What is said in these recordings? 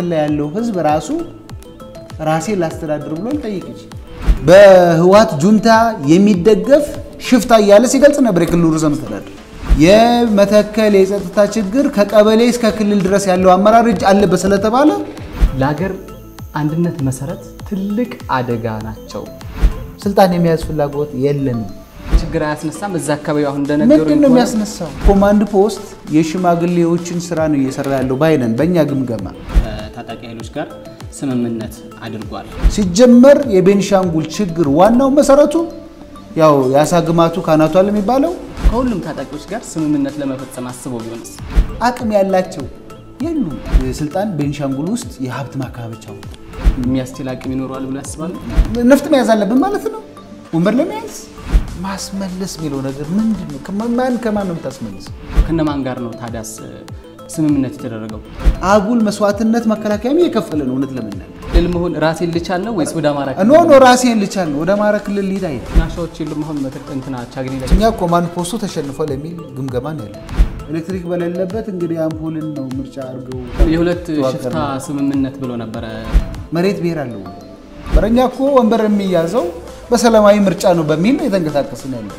ላይ ያለው ህዝብ ራሱ ራሴ ላስተዳድር ብሎ ሊጠይቅ ይችላል። በህወሓት ጁንታ የሚደገፍ ሽፍታ እያለ ሲገልጽ ነበር የክልሉ ርዕሰ መስተዳድር። የመተከል የጸጥታ ችግር ከቀበሌ እስከ ክልል ድረስ ያለው አመራር እጅ አለበት ስለተባለ ለሀገር አንድነት መሰረት ትልቅ አደጋ ናቸው። ስልጣን የመያዝ ፍላጎት የለንም። ችግር አያስነሳም። እዛ አካባቢ አሁን እንደነገሩ ምንድን ነው የሚያስነሳው? ኮማንድ ፖስት የሽማግሌዎችን ስራ ነው እየሰራ ያለው ባይነን በእኛ ግምገማ ታጣቂ ኃይሎች ጋር ስምምነት አድርጓል። ሲጀመር የቤኒሻንጉል ችግር ዋናው መሰረቱ ያው የአሳ ግማቱ ካናቷል የሚባለው ከሁሉም ታጣቂዎች ጋር ስምምነት ለመፈጸም አስበው ቢሆንስ? አቅም ያላቸው የሉም። ስልጣን ቤኒሻንጉል ውስጥ የሀብት ማካበቻው የሚያስችል አቅም ይኖረዋል ብሎ ያስባሉ? ነፍጥ መያዝ አለብን ማለት ነው። ወንበር ለመያዝ ማስመለስ የሚለው ነገር ምንድን ነው? ከማን ከማን ነው የምታስመልሰው? ከነማን ጋር ነው ታዲያስ ስምምነት የተደረገው? አጉል መስዋዕትነት መከላከያም እየከፈለ ነው። እውነት ለምናል ድል መሆን ራሴን ልቻል ነው ወይስ ወደ አማራ ኖ ኖ ራሴን ልቻል ነው ወደ አማራ ክልል ሊድ አይ ናሻዎች የሉም? አሁን መተክ እንትና ቻግኒ ላይ እኛ ኮማንድ ፖስቱ ተሸንፏል የሚል ግምገማ ነው ያለ። ኤሌክትሪክ በሌለበት እንግዲህ አምፖልን ነው ምርጫ አድርገው የሁለት ሽፍታ ስምምነት ብሎ ነበረ። መሬት ብሔር አለው። በረኛ እኮ ወንበር የሚያዘው በሰላማዊ ምርጫ ነው በሚል ነው የተንቀሳቀስን ያለው።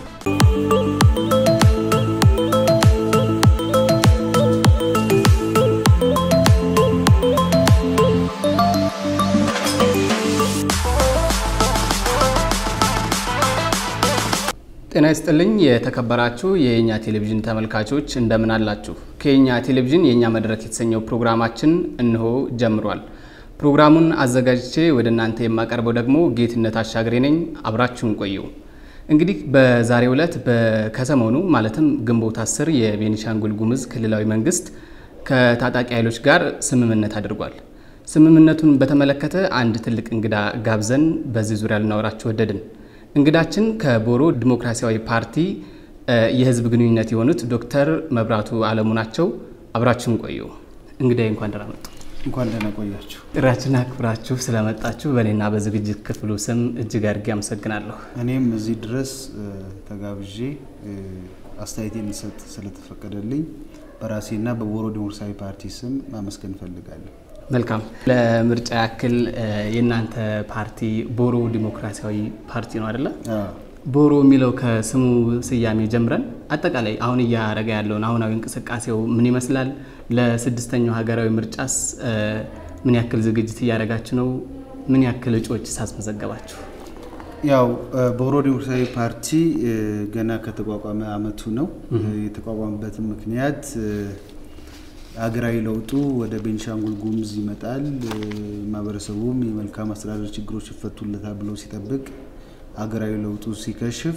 ጤና ይስጥልኝ የተከበራችሁ የእኛ ቴሌቪዥን ተመልካቾች እንደምን አላችሁ? ከየኛ ቴሌቪዥን የእኛ መድረክ የተሰኘው ፕሮግራማችን እንሆ ጀምሯል። ፕሮግራሙን አዘጋጅቼ ወደ እናንተ የማቀርበው ደግሞ ጌትነት አሻግሬ ነኝ። አብራችሁን ቆዩ። እንግዲህ በዛሬው ዕለት ከሰሞኑ ማለትም ግንቦት አስር የቤኒሻንጉል ጉሙዝ ክልላዊ መንግስት ከታጣቂ ኃይሎች ጋር ስምምነት አድርጓል። ስምምነቱን በተመለከተ አንድ ትልቅ እንግዳ ጋብዘን በዚህ ዙሪያ ልናወራችሁ ወደድን። እንግዳችን ከቦሮ ዲሞክራሲያዊ ፓርቲ የህዝብ ግንኙነት የሆኑት ዶክተር መብራቱ አለሙ ናቸው። አብራችሁን ቆዩ። እንግዳዬ እንኳን ደህና መጡ። እንኳን ደህና ቆያችሁ። ጥሪያችንን አክብራችሁ ስለመጣችሁ በእኔና በዝግጅት ክፍሉ ስም እጅግ አድርጌ አመሰግናለሁ። እኔም እዚህ ድረስ ተጋብዤ አስተያየቴን ሊሰጥ ስለተፈቀደልኝ በራሴና በቦሮ ዲሞክራሲያዊ ፓርቲ ስም ማመስገን እፈልጋለሁ። መልካም። ለምርጫ ያክል የእናንተ ፓርቲ ቦሮ ዲሞክራሲያዊ ፓርቲ ነው አይደለ? ቦሮ የሚለው ከስሙ ስያሜ ጀምረን አጠቃላይ አሁን እያደረገ ያለውን አሁናዊ እንቅስቃሴው ምን ይመስላል? ለስድስተኛው ሀገራዊ ምርጫስ ምን ያክል ዝግጅት እያደረጋችሁ ነው? ምን ያክል እጩዎች ሳስመዘገባችሁ? ያው ቦሮ ዲሞክራሲያዊ ፓርቲ ገና ከተቋቋመ አመቱ ነው። የተቋቋመበትን ምክንያት ሀገራዊ ለውጡ ወደ ቤኒሻንጉል ጉሙዝ ይመጣል፣ ማህበረሰቡም የመልካም አስተዳደር ችግሮች ይፈቱለታል ብሎ ሲጠብቅ ሀገራዊ ለውጡ ሲከሽፍ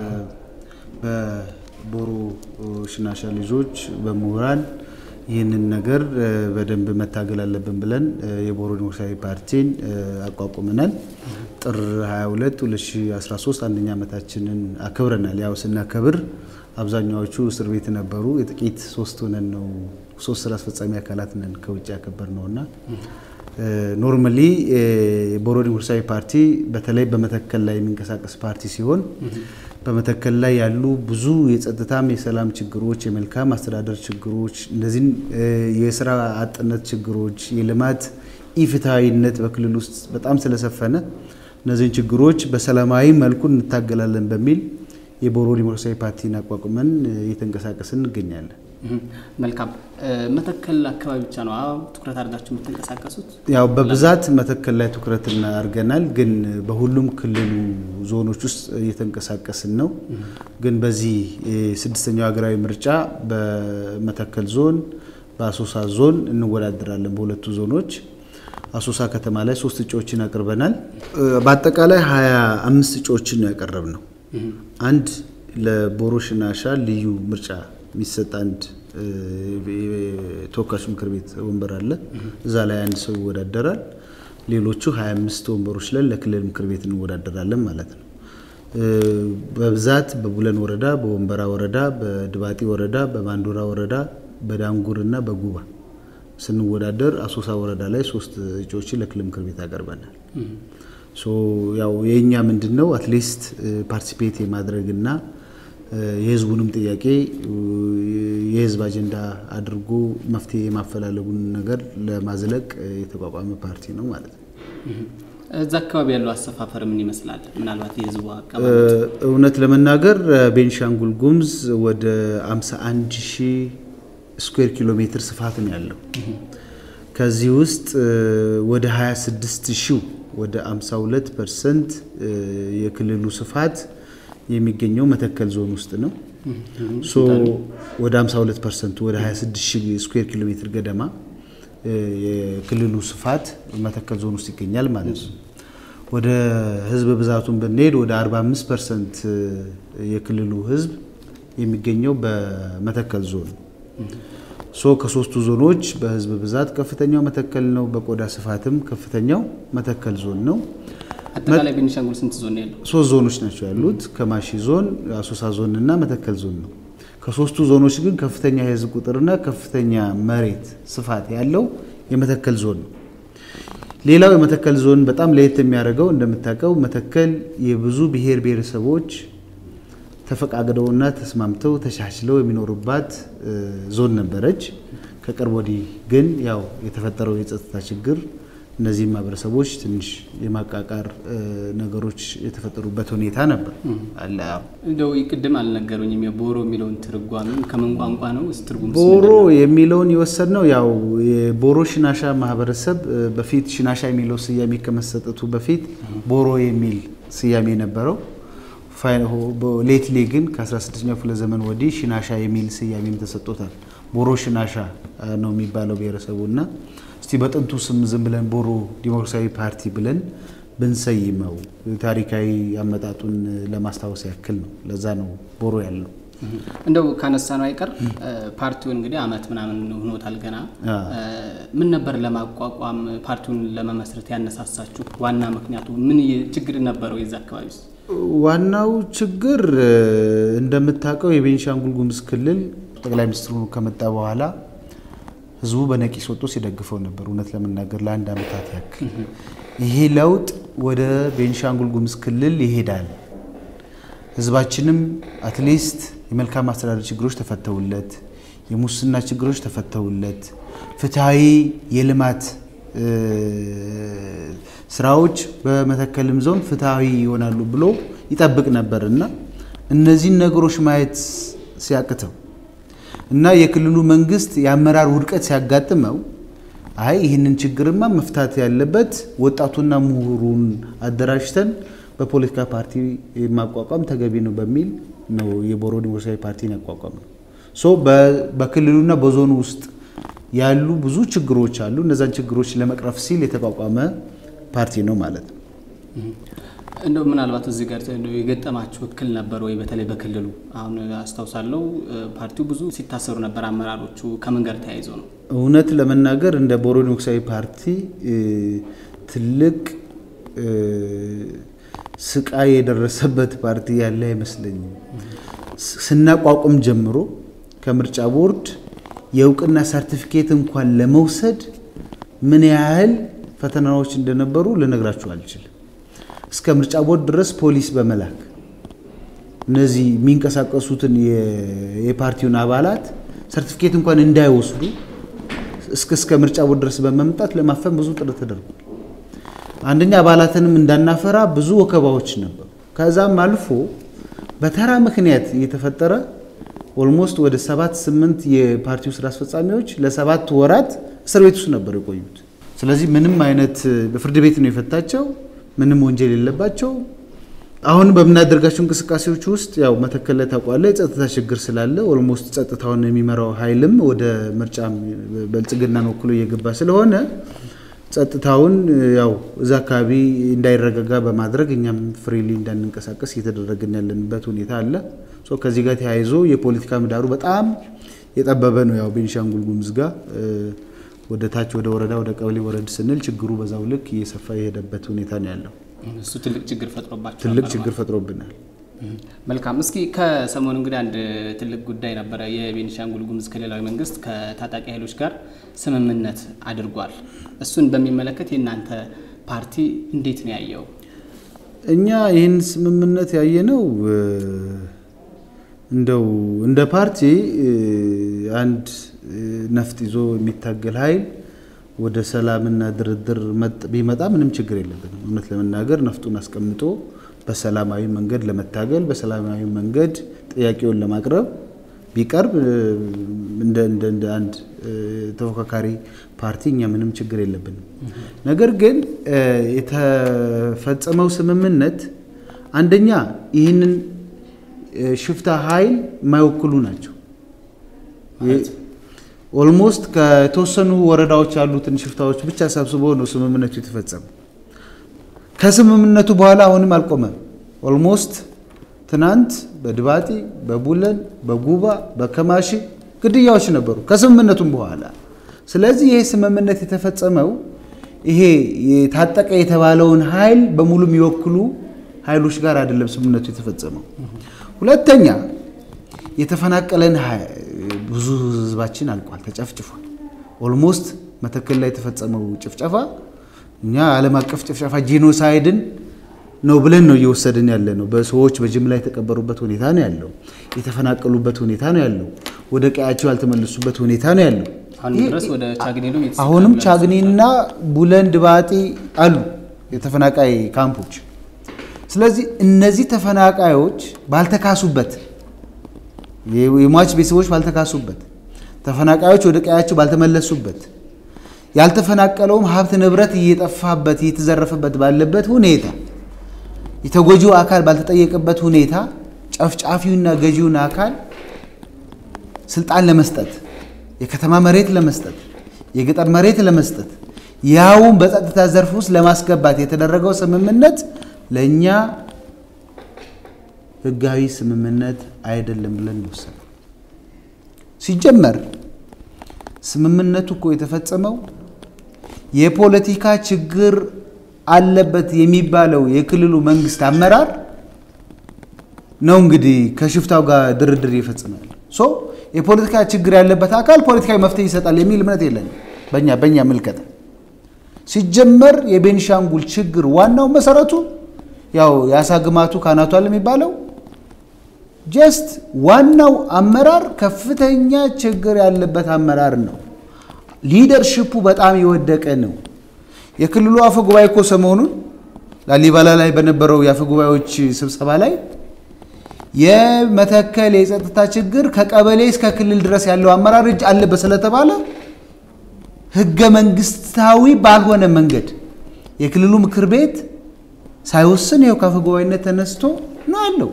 በቦሮ ሽናሻ ልጆች በምሁራን ይህንን ነገር በደንብ መታገል አለብን ብለን የቦሮ ዲሞክራሲያዊ ፓርቲን አቋቁመናል። ጥር 22 2013 አንደኛ ዓመታችንን አክብረናል። ያው ስናከብር አብዛኛዎቹ እስር ቤት ነበሩ። የጥቂት ሶስት ሆነን ነው ሶስት ስራ አስፈጻሚ አካላት ነን ከውጭ ያከበር ነው እና ኖርማሊ የቦሮ ዲሞክራሲያዊ ፓርቲ በተለይ በመተከል ላይ የሚንቀሳቀስ ፓርቲ ሲሆን በመተከል ላይ ያሉ ብዙ የጸጥታም የሰላም ችግሮች፣ የመልካም አስተዳደር ችግሮች፣ እንደዚህም የስራ አጥነት ችግሮች፣ የልማት ኢፍትሐዊነት በክልል ውስጥ በጣም ስለሰፈነ እነዚህን ችግሮች በሰላማዊ መልኩ እንታገላለን በሚል የቦሮ ዲሞክራሲያዊ ፓርቲን አቋቁመን እየተንቀሳቀስን እንገኛለን። መልካም። መተከል አካባቢ ብቻ ነው ትኩረት አድርጋችሁ የምትንቀሳቀሱት? ያው በብዛት መተከል ላይ ትኩረት አድርገናል፣ ግን በሁሉም ክልሉ ዞኖች ውስጥ እየተንቀሳቀስን ነው። ግን በዚህ ስድስተኛው ሀገራዊ ምርጫ በመተከል ዞን፣ በአሶሳ ዞን እንወዳደራለን። በሁለቱ ዞኖች አሶሳ ከተማ ላይ ሶስት እጩዎችን አቅርበናል። በአጠቃላይ ሀያ አምስት እጩዎችን ነው ያቀረብ ነው። አንድ ለቦሮ ሽናሻ ልዩ ምርጫ የሚሰጥ አንድ ተወካዮች ምክር ቤት ወንበር አለ። እዛ ላይ አንድ ሰው ይወዳደራል። ሌሎቹ 25 ወንበሮች ላይ ለክልል ምክር ቤት እንወዳደራለን ማለት ነው። በብዛት በቡለን ወረዳ፣ በወንበራ ወረዳ፣ በድባጢ ወረዳ፣ በማንዶራ ወረዳ፣ በዳንጉር እና በጉባ ስንወዳደር አሶሳ ወረዳ ላይ ሶስት እጩዎችን ለክልል ምክር ቤት ያቀርበናል። ያው የእኛ ምንድን ነው አትሊስት ፓርቲሲፔት የማድረግና የህዝቡንም ጥያቄ የህዝብ አጀንዳ አድርጎ መፍትሄ የማፈላለጉን ነገር ለማዝለቅ የተቋቋመ ፓርቲ ነው ማለት ነው። እዛ አካባቢ ያለው አሰፋፈር ምን ይመስላል? ምናልባት የህዝቡ አካባቢ እውነት ለመናገር ቤንሻንጉል ጉሙዝ ወደ 51 ሺህ ስኩዌር ኪሎ ሜትር ስፋት ነው ያለው። ከዚህ ውስጥ ወደ 26 ሺው ወደ 52 ፐርሰንት የክልሉ ስፋት የሚገኘው መተከል ዞን ውስጥ ነው። ሶ ወደ 52 ፐርሰንቱ ወደ 26 ሺህ ስኩዌር ኪሎ ሜትር ገደማ የክልሉ ስፋት መተከል ዞን ውስጥ ይገኛል ማለት ነው። ወደ ህዝብ ብዛቱን ብንሄድ ወደ 45 ፐርሰንት የክልሉ ህዝብ የሚገኘው በመተከል ዞን ሶ ከሶስቱ ዞኖች በህዝብ ብዛት ከፍተኛው መተከል ነው። በቆዳ ስፋትም ከፍተኛው መተከል ዞን ነው። አጠቃላይ ቤኒሻንጉል ስንት ዞን ነው ያለው? ሶስት ዞኖች ናቸው ያሉት፣ ከማሺ ዞን፣ አሶሳ ዞን እና መተከል ዞን ነው። ከሶስቱ ዞኖች ግን ከፍተኛ የህዝብ ቁጥርና ከፍተኛ መሬት ስፋት ያለው የመተከል ዞን ነው። ሌላው የመተከል ዞን በጣም ለየት የሚያደርገው እንደምታውቀው መተከል የብዙ ብሔር ብሔረሰቦች ተፈቃቅደውና ተስማምተው ተሻሽለው የሚኖሩባት ዞን ነበረች። ከቅርብ ወዲህ ግን ያው የተፈጠረው የጸጥታ ችግር እነዚህ ማህበረሰቦች ትንሽ የማቃቃር ነገሮች የተፈጠሩበት ሁኔታ ነበር አለ። እንደው ቅድም አልነገሩኝም። የቦሮ የሚለውን ትርጓሜ ከምን ቋንቋ ነው? ትርጉም ቦሮ የሚለውን የወሰድነው ያው የቦሮ ሽናሻ ማህበረሰብ በፊት ሽናሻ የሚለው ስያሜ ከመሰጠቱ በፊት ቦሮ የሚል ስያሜ ነበረው። ሌትሊ ግን ከ16ኛው ክፍለ ዘመን ወዲህ ሽናሻ የሚል ስያሜም ተሰጥቶታል። ቦሮ ሽናሻ ነው የሚባለው ብሔረሰቡ እና እስቲ በጥንቱ ስም ዝም ብለን ቦሮ ዲሞክራሲያዊ ፓርቲ ብለን ብንሰይመው ታሪካዊ አመጣጡን ለማስታወስ ያክል ነው። ለዛ ነው ቦሮ ያለው። እንደው ካነሳ ነው አይቀር ፓርቲውን እንግዲህ አመት ምናምን ሆኖታል ገና። ምን ነበር ለማቋቋም ፓርቲውን ለመመስረት ያነሳሳችሁ? ዋና ምክንያቱ ምን ችግር ነበረው የዛ አካባቢ ውስጥ? ዋናው ችግር እንደምታውቀው የቤኒሻንጉል ጉሙዝ ክልል ጠቅላይ ሚኒስትሩ ከመጣ በኋላ ህዝቡ በነቂስ ወጥቶ ሲደግፈው ነበር። እውነት ለመናገር ለአንድ አመታት ያክል ይሄ ለውጥ ወደ ቤኒሻንጉል ጉሙዝ ክልል ይሄዳል፣ ህዝባችንም አትሊስት የመልካም አስተዳደር ችግሮች ተፈተውለት፣ የሙስና ችግሮች ተፈተውለት፣ ፍትሐዊ የልማት ስራዎች በመተከልም ዞን ፍትሐዊ ይሆናሉ ብሎ ይጠብቅ ነበር እና እነዚህን ነገሮች ማየት ሲያቅተው እና የክልሉ መንግስት የአመራር ውድቀት ሲያጋጥመው አይ ይህንን ችግርማ መፍታት ያለበት ወጣቱና ምሁሩን አደራጅተን በፖለቲካ ፓርቲ ማቋቋም ተገቢ ነው በሚል ነው የቦሮ ዲሞክራሲያዊ ፓርቲን ያቋቋም ነው። ሶ በክልሉና በዞኑ ውስጥ ያሉ ብዙ ችግሮች አሉ። እነዛን ችግሮች ለመቅረፍ ሲል የተቋቋመ ፓርቲ ነው ማለት ነው። እንደው ምናልባት እዚህ ጋር የገጠማችሁ እክል ነበር ወይ? በተለይ በክልሉ አሁን አስታውሳለሁ ፓርቲው ብዙ ሲታሰሩ ነበር አመራሮቹ። ከምን ጋር ተያይዞ ነው? እውነት ለመናገር እንደ ቦሮ ዲሞክራሲያዊ ፓርቲ ትልቅ ስቃይ የደረሰበት ፓርቲ ያለ አይመስለኝም። ስናቋቁም ጀምሮ ከምርጫ ቦርድ የእውቅና ሰርቲፊኬት እንኳን ለመውሰድ ምን ያህል ፈተናዎች እንደነበሩ ልነግራችሁ አልችልም። እስከ ምርጫ ቦርድ ድረስ ፖሊስ በመላክ እነዚህ የሚንቀሳቀሱትን የፓርቲውን አባላት ሰርቲፊኬት እንኳን እንዳይወስዱ እስከ እስከ ምርጫ ቦርድ ድረስ በመምጣት ለማፈን ብዙ ጥረት ተደርጓል። አንደኛ አባላትንም እንዳናፈራ ብዙ ወከባዎች ነበሩ። ከዛም አልፎ በተራ ምክንያት እየተፈጠረ ኦልሞስት ወደ ሰባት ስምንት የፓርቲው ስራ አስፈጻሚዎች ለሰባት ወራት እስር ቤት ውስጥ ነበር የቆዩት። ስለዚህ ምንም አይነት በፍርድ ቤት ነው የፈታቸው። ምንም ወንጀል የለባቸው። አሁን በምናደርጋቸው እንቅስቃሴዎች ውስጥ ያው መተከል ላይ ታውቋለህ፣ የጸጥታ ችግር ስላለ ኦልሞስት ጸጥታውን የሚመራው ኃይልም ወደ ምርጫ ብልጽግናን ወክሎ እየገባ ስለሆነ ጸጥታውን ያው እዛ አካባቢ እንዳይረጋጋ በማድረግ እኛም ፍሪሊ እንዳንንቀሳቀስ እየተደረግን ያለንበት ሁኔታ አለ። ከዚህ ጋር ተያይዞ የፖለቲካ ምህዳሩ በጣም የጠበበ ነው። ያው ቤኒሻንጉል ጉሙዝ ጋር ወደ ታች ወደ ወረዳ ወደ ቀበሌ ወረድ ስንል ችግሩ በዛው ልክ እየሰፋ የሄደበት ሁኔታ ነው ያለው። እሱ ትልቅ ችግር ፈጥሮባቸው ትልቅ ችግር ፈጥሮብናል። መልካም። እስኪ ከሰሞኑ እንግዲህ አንድ ትልቅ ጉዳይ ነበረ። የቤኒሻንጉል ጉሙዝ ክልላዊ መንግስት ከታጣቂ ኃይሎች ጋር ስምምነት አድርጓል። እሱን በሚመለከት የእናንተ ፓርቲ እንዴት ነው ያየው? እኛ ይህን ስምምነት ያየነው እንደው እንደ ፓርቲ አንድ ነፍጥ ይዞ የሚታገል ኃይል ወደ ሰላምና ድርድር ቢመጣ ምንም ችግር የለብንም። እውነት ለመናገር ነፍጡን አስቀምጦ በሰላማዊ መንገድ ለመታገል በሰላማዊ መንገድ ጥያቄውን ለማቅረብ ቢቀርብ እንደ እንደ አንድ ተፎካካሪ ፓርቲ እኛ ምንም ችግር የለብንም። ነገር ግን የተፈጸመው ስምምነት አንደኛ ይህንን ሽፍታ ኃይል የማይወክሉ ናቸው። ኦልሞስት ከተወሰኑ ወረዳዎች ያሉትን ሽፍታዎች ብቻ ሰብስቦ ነው ስምምነቱ የተፈጸመው። ከስምምነቱ በኋላ አሁንም አልቆመም። ኦልሞስት ትናንት በድባጢ፣ በቡለን፣ በጉባ፣ በከማሺ ግድያዎች ነበሩ ከስምምነቱም በኋላ። ስለዚህ ይሄ ስምምነት የተፈጸመው ይሄ የታጠቀ የተባለውን ኃይል በሙሉ የሚወክሉ ኃይሎች ጋር አይደለም ስምምነቱ የተፈጸመው። ሁለተኛ የተፈናቀለን ብዙ ህዝባችን አልቋል፣ ተጨፍጭፏል። ኦልሞስት መተከል ላይ የተፈጸመው ጭፍጨፋ እኛ ዓለም አቀፍ ጭፍጨፋ ጄኖሳይድን ነው ብለን ነው እየወሰድን ያለ ነው። በሰዎች በጅምላ የተቀበሩበት ሁኔታ ነው ያለው። የተፈናቀሉበት ሁኔታ ነው ያለው። ወደ ቀያቸው ያልተመለሱበት ሁኔታ ነው ያለው። አሁንም ቻግኒና ቡለን ድባጢ አሉ የተፈናቃይ ካምፖች። ስለዚህ እነዚህ ተፈናቃዮች ባልተካሱበት የሟች ቤተሰቦች ባልተካሱበት ተፈናቃዮች ወደ ቀያቸው ባልተመለሱበት ያልተፈናቀለውም ሀብት ንብረት እየጠፋበት እየተዘረፈበት ባለበት ሁኔታ የተጎጂው አካል ባልተጠየቀበት ሁኔታ ጨፍጫፊውና ገዢውን አካል ስልጣን ለመስጠት የከተማ መሬት ለመስጠት የገጠር መሬት ለመስጠት ያውም በጸጥታ ዘርፍ ውስጥ ለማስገባት የተደረገው ስምምነት ለእኛ ህጋዊ ስምምነት አይደለም ብለን ወሰነ። ሲጀመር ስምምነቱ እኮ የተፈጸመው የፖለቲካ ችግር አለበት የሚባለው የክልሉ መንግስት አመራር ነው እንግዲህ ከሽፍታው ጋር ድርድር ይፈጽማል። ሶ የፖለቲካ ችግር ያለበት አካል ፖለቲካዊ መፍትሄ ይሰጣል የሚል እምነት የለንም በእኛ በእኛ ምልከታ። ሲጀመር የቤኒሻንጉል ችግር ዋናው መሰረቱ ያው የአሳ ግማቱ ካናቷል የሚባለው ጀስት ዋናው አመራር ከፍተኛ ችግር ያለበት አመራር ነው። ሊደርሽፑ በጣም የወደቀ ነው። የክልሉ አፈ ጉባኤ እኮ ሰሞኑን ላሊበላ ላይ በነበረው የአፈ ጉባኤዎች ስብሰባ ላይ የመተከል የጸጥታ ችግር ከቀበሌ እስከ ክልል ድረስ ያለው አመራር እጅ አለበት ስለተባለ ህገ መንግስታዊ ባልሆነ መንገድ የክልሉ ምክር ቤት ሳይወስን ይኸው ከአፈ ጉባኤነት ተነስቶ ነው ያለው።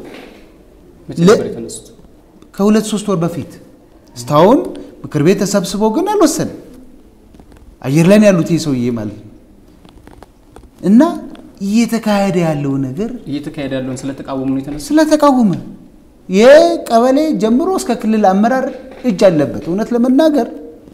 ከሁለት ሶስት ወር በፊት እስካሁን ምክር ቤት ተሰብስቦ ግን አልወሰንም። አየር ላይ ያሉት ይህ ሰውዬ ማለት ነው። እና እየተካሄደ ያለው ነገር እየተካሄደ ያለውን ስለተቃወሙ ነው የተነሱ ስለተቃወመ የቀበሌ ጀምሮ እስከ ክልል አመራር እጅ አለበት። እውነት ለመናገር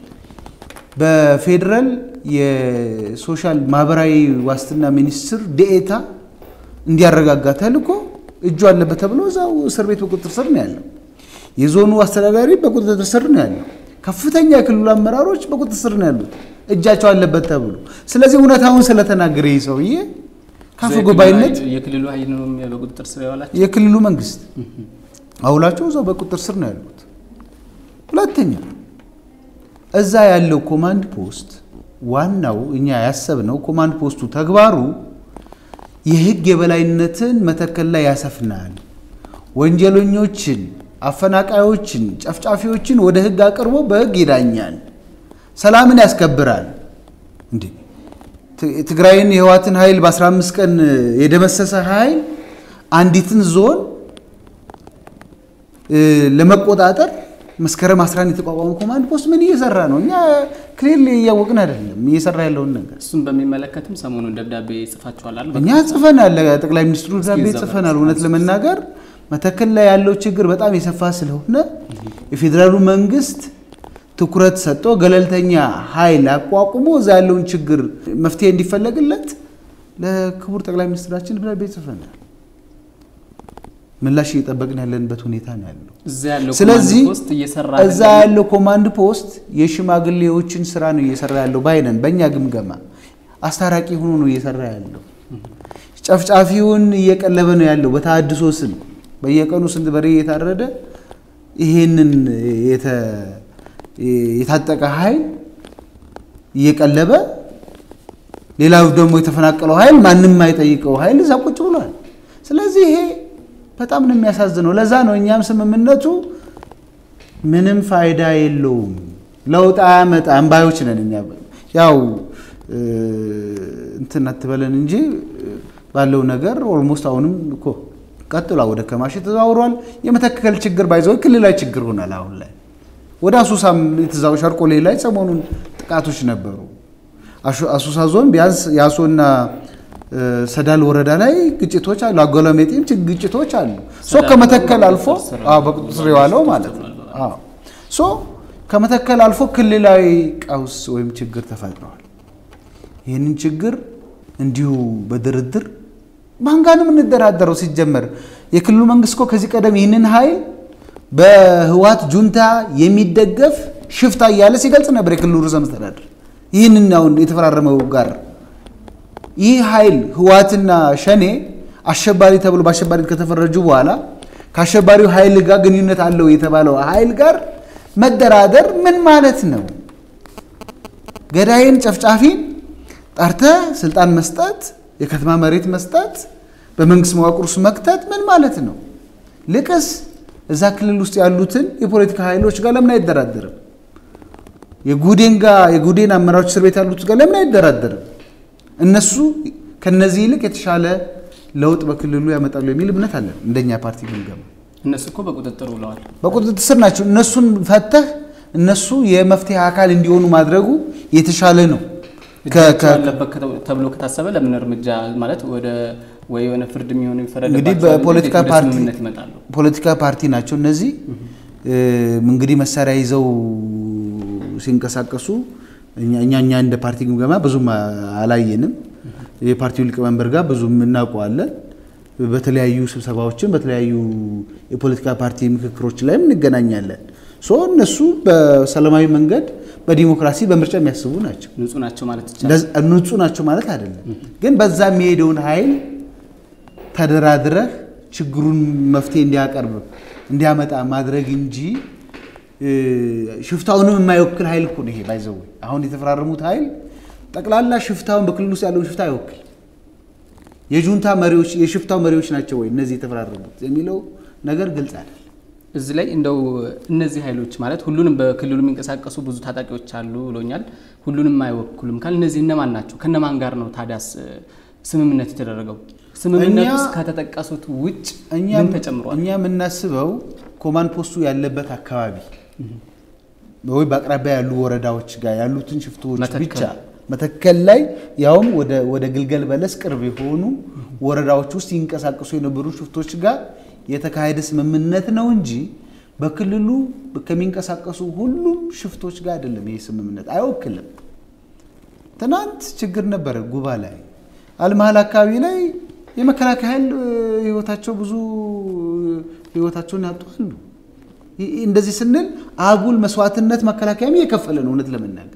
በፌዴራል የሶሻል ማህበራዊ ዋስትና ሚኒስትር ዴኤታ እንዲያረጋጋ ተልኮ እጁ አለበት ተብሎ እዛው እስር ቤት በቁጥጥር ስር ነው ያለው። የዞኑ አስተዳዳሪ በቁጥጥር ስር ነው ያለው። ከፍተኛ የክልሉ አመራሮች በቁጥጥር ስር ነው ያሉት እጃቸው አለበት ተብሎ። ስለዚህ እውነታውን ስለተናገረ ይህ ሰውዬ ካፈ ጉባኤነት የክልሉ ኃይል ነው በቁጥጥር ስር ያዋላቸው የክልሉ መንግስት አውላቸው እዛው በቁጥጥር ስር ነው ያሉት። ሁለተኛ እዛ ያለው ኮማንድ ፖስት ዋናው እኛ ያሰብነው ኮማንድ ፖስቱ ተግባሩ የህግ የበላይነትን መተከል ላይ ያሰፍናል፣ ወንጀለኞችን፣ አፈናቃዮችን፣ ጨፍጫፊዎችን ወደ ህግ አቅርቦ በህግ ይዳኛል፣ ሰላምን ያስከብራል። እንዴ ትግራይን የህዋትን ኃይል በ15 ቀን የደመሰሰ ኃይል አንዲትን ዞን ለመቆጣጠር መስከረም 11 የተቋቋመ ኮማንድ ፖስት ምን እየሰራ ነው? እኛ ክሊርሊ እያወቅን አይደለም እየሰራ ያለውን ነገር። እሱን በሚመለከትም ሰሞኑን ደብዳቤ ጽፋችኋል አይደል? እኛ ጽፈናል፣ ጠቅላይ ሚኒስትሩ ደብዳቤ ጽፈናል። እውነት ለመናገር መተከል ላይ ያለው ችግር በጣም የሰፋ ስለሆነ የፌዴራሉ መንግስት ትኩረት ሰጥቶ ገለልተኛ ኃይል አቋቁሞ እዛ ያለውን ችግር መፍትሄ እንዲፈለግለት ለክቡር ጠቅላይ ሚኒስትራችን ደብዳቤ ጽፈናል። ምላሽ እየጠበቅን ያለንበት ሁኔታ ነው ያለው። እዛ ያለው ስለዚህ ኮማንድ ፖስት እየሰራ እዛ ያለው ኮማንድ ፖስት የሽማግሌዎችን ስራ ነው እየሰራ ያለው ባይነን በእኛ ግምገማ አስታራቂ ሆኖ ነው እየሰራ ያለው። ጨፍጫፊውን እየቀለበ ነው ያለው በተሃድሶ ስም በየቀኑ ስንት በሬ እየታረደ ይሄንን የታጠቀ ኃይል እየቀለበ ሌላው ደግሞ የተፈናቀለው ኃይል ማንም የማይጠይቀው ኃይል እዛ ቁጭ ብሏል። ስለዚህ ይሄ በጣም ነው የሚያሳዝነው። ለዛ ነው እኛም ስምምነቱ ምንም ፋይዳ የለውም፣ ለውጥ አያመጣም ባዮች ነን እኛ። ያው እንትን አትበለን እንጂ ባለው ነገር ኦልሞስት አሁንም እኮ ቀጥሏ ወደ ከማሽ ተዘዋውሯል። የመተከል ችግር ባይዘው ክልላዊ ችግር ሆናል። አሁን ላይ ወደ አሱሳም የተዛው ሸርቆሌ ላይ ሰሞኑን ጥቃቶች ነበሩ። አሱሳ ዞን ቢያንስ የአሶና ሰዳል ወረዳ ላይ ግጭቶች አሉ። አጎለሜጤም ግጭቶች አሉ። ሶ ከመተከል አልፎ በቁጥጥር ስር የዋለው ማለት ነው። ሶ ከመተከል አልፎ ክልላዊ ቀውስ ወይም ችግር ተፈጥረዋል። ይህንን ችግር እንዲሁ በድርድር ማን ጋር ነው የምንደራደረው? ሲጀመር የክልሉ መንግስት እኮ ከዚህ ቀደም ይህንን ኃይል በህዋት ጁንታ የሚደገፍ ሽፍታ እያለ ሲገልጽ ነበር የክልሉ ርዕሰ መስተዳድር። ይህንን አሁን የተፈራረመው ጋር ይህ ኃይል ህዋትና ሸኔ አሸባሪ ተብሎ በአሸባሪ ከተፈረጁ በኋላ ከአሸባሪው ኃይል ጋር ግንኙነት አለው የተባለው ኃይል ጋር መደራደር ምን ማለት ነው? ገዳይን ጨፍጫፊን ጠርተ ስልጣን መስጠት፣ የከተማ መሬት መስጠት፣ በመንግስት መዋቅር ውስጥ መክተት ምን ማለት ነው? ልቅስ እዛ ክልል ውስጥ ያሉትን የፖለቲካ ኃይሎች ጋር ለምን አይደራደርም? የጉዴን ጋር የጉዴን አመራሮች እስር ቤት ያሉት ጋር ለምን አይደራደርም? እነሱ ከነዚህ ይልቅ የተሻለ ለውጥ በክልሉ ያመጣሉ የሚል እምነት አለን። እንደኛ ፓርቲ ግምገማ እነሱ እኮ በቁጥጥር ውለዋል። በቁጥጥር ስር ናቸው። እነሱን ፈተህ እነሱ የመፍትሄ አካል እንዲሆኑ ማድረጉ የተሻለ ነው። እጃቸው አለበት ተብሎ ከታሰበ ለምን እርምጃ ማለት ወደ ወይ የሆነ ፍርድ የሚሆኑ እንግዲህ በፖለቲካ ፓርቲ ፖለቲካ ፓርቲ ናቸው እነዚህ እንግዲህ መሳሪያ ይዘው ሲንቀሳቀሱ እኛ እኛ እንደ ፓርቲ ግምገማ ብዙም አላየንም። የፓርቲው ሊቀመንበር ጋር ብዙም እናውቀዋለን። በተለያዩ ስብሰባዎችን በተለያዩ የፖለቲካ ፓርቲ ምክክሮች ላይም እንገናኛለን። ሶ እነሱ በሰላማዊ መንገድ በዲሞክራሲ በምርጫ የሚያስቡ ናቸው። ንጹህ ናቸው ማለት ይቻላል። ንጹህ ናቸው ማለት አይደለም፣ ግን በዛ የሚሄደውን ኃይል ተደራድረህ ችግሩን መፍትሄ እንዲያቀርብ እንዲያመጣ ማድረግ እንጂ ሽፍታውንም የማይወክል ኃይል እኮ ነው ይሄ። ባይዘው አሁን የተፈራረሙት ኃይል ጠቅላላ ሽፍታውን በክልል ውስጥ ያለውን ሽፍታ አይወክል። የጁንታ መሪዎች የሽፍታው መሪዎች ናቸው ወይ እነዚህ የተፈራረሙት የሚለው ነገር ግልጽ አይደል። እዚህ ላይ እንደው እነዚህ ኃይሎች ማለት ሁሉንም በክልሉ የሚንቀሳቀሱ ብዙ ታጣቂዎች አሉ ብሎኛል። ሁሉንም አይወክሉም ካል እነዚህ እነማን ናቸው? ከነማን ጋር ነው ታዲያስ ስምምነት የተደረገው? ስምምነት ውስጥ ከተጠቀሱት ውጭ ምን ተጨምሯል? እኛ የምናስበው ኮማንድ ፖስቱ ያለበት አካባቢ ወይ በአቅራቢያ ያሉ ወረዳዎች ጋር ያሉትን ሽፍቶች ብቻ መተከል ላይ ያውም ወደ ግልገል በለስ ቅርብ የሆኑ ወረዳዎች ውስጥ ይንቀሳቀሱ የነበሩ ሽፍቶች ጋር የተካሄደ ስምምነት ነው እንጂ በክልሉ ከሚንቀሳቀሱ ሁሉም ሽፍቶች ጋር አይደለም። ይህ ስምምነት አይወክልም። ትናንት ችግር ነበረ ጉባ ላይ አልመሀል አካባቢ ላይ የመከላከያ ኃይል ህይወታቸው ብዙ ህይወታቸውን ያጡሉ። እንደዚህ ስንል አጉል መስዋዕትነት መከላከያም እየከፈለ ነው። እውነት ለመናገር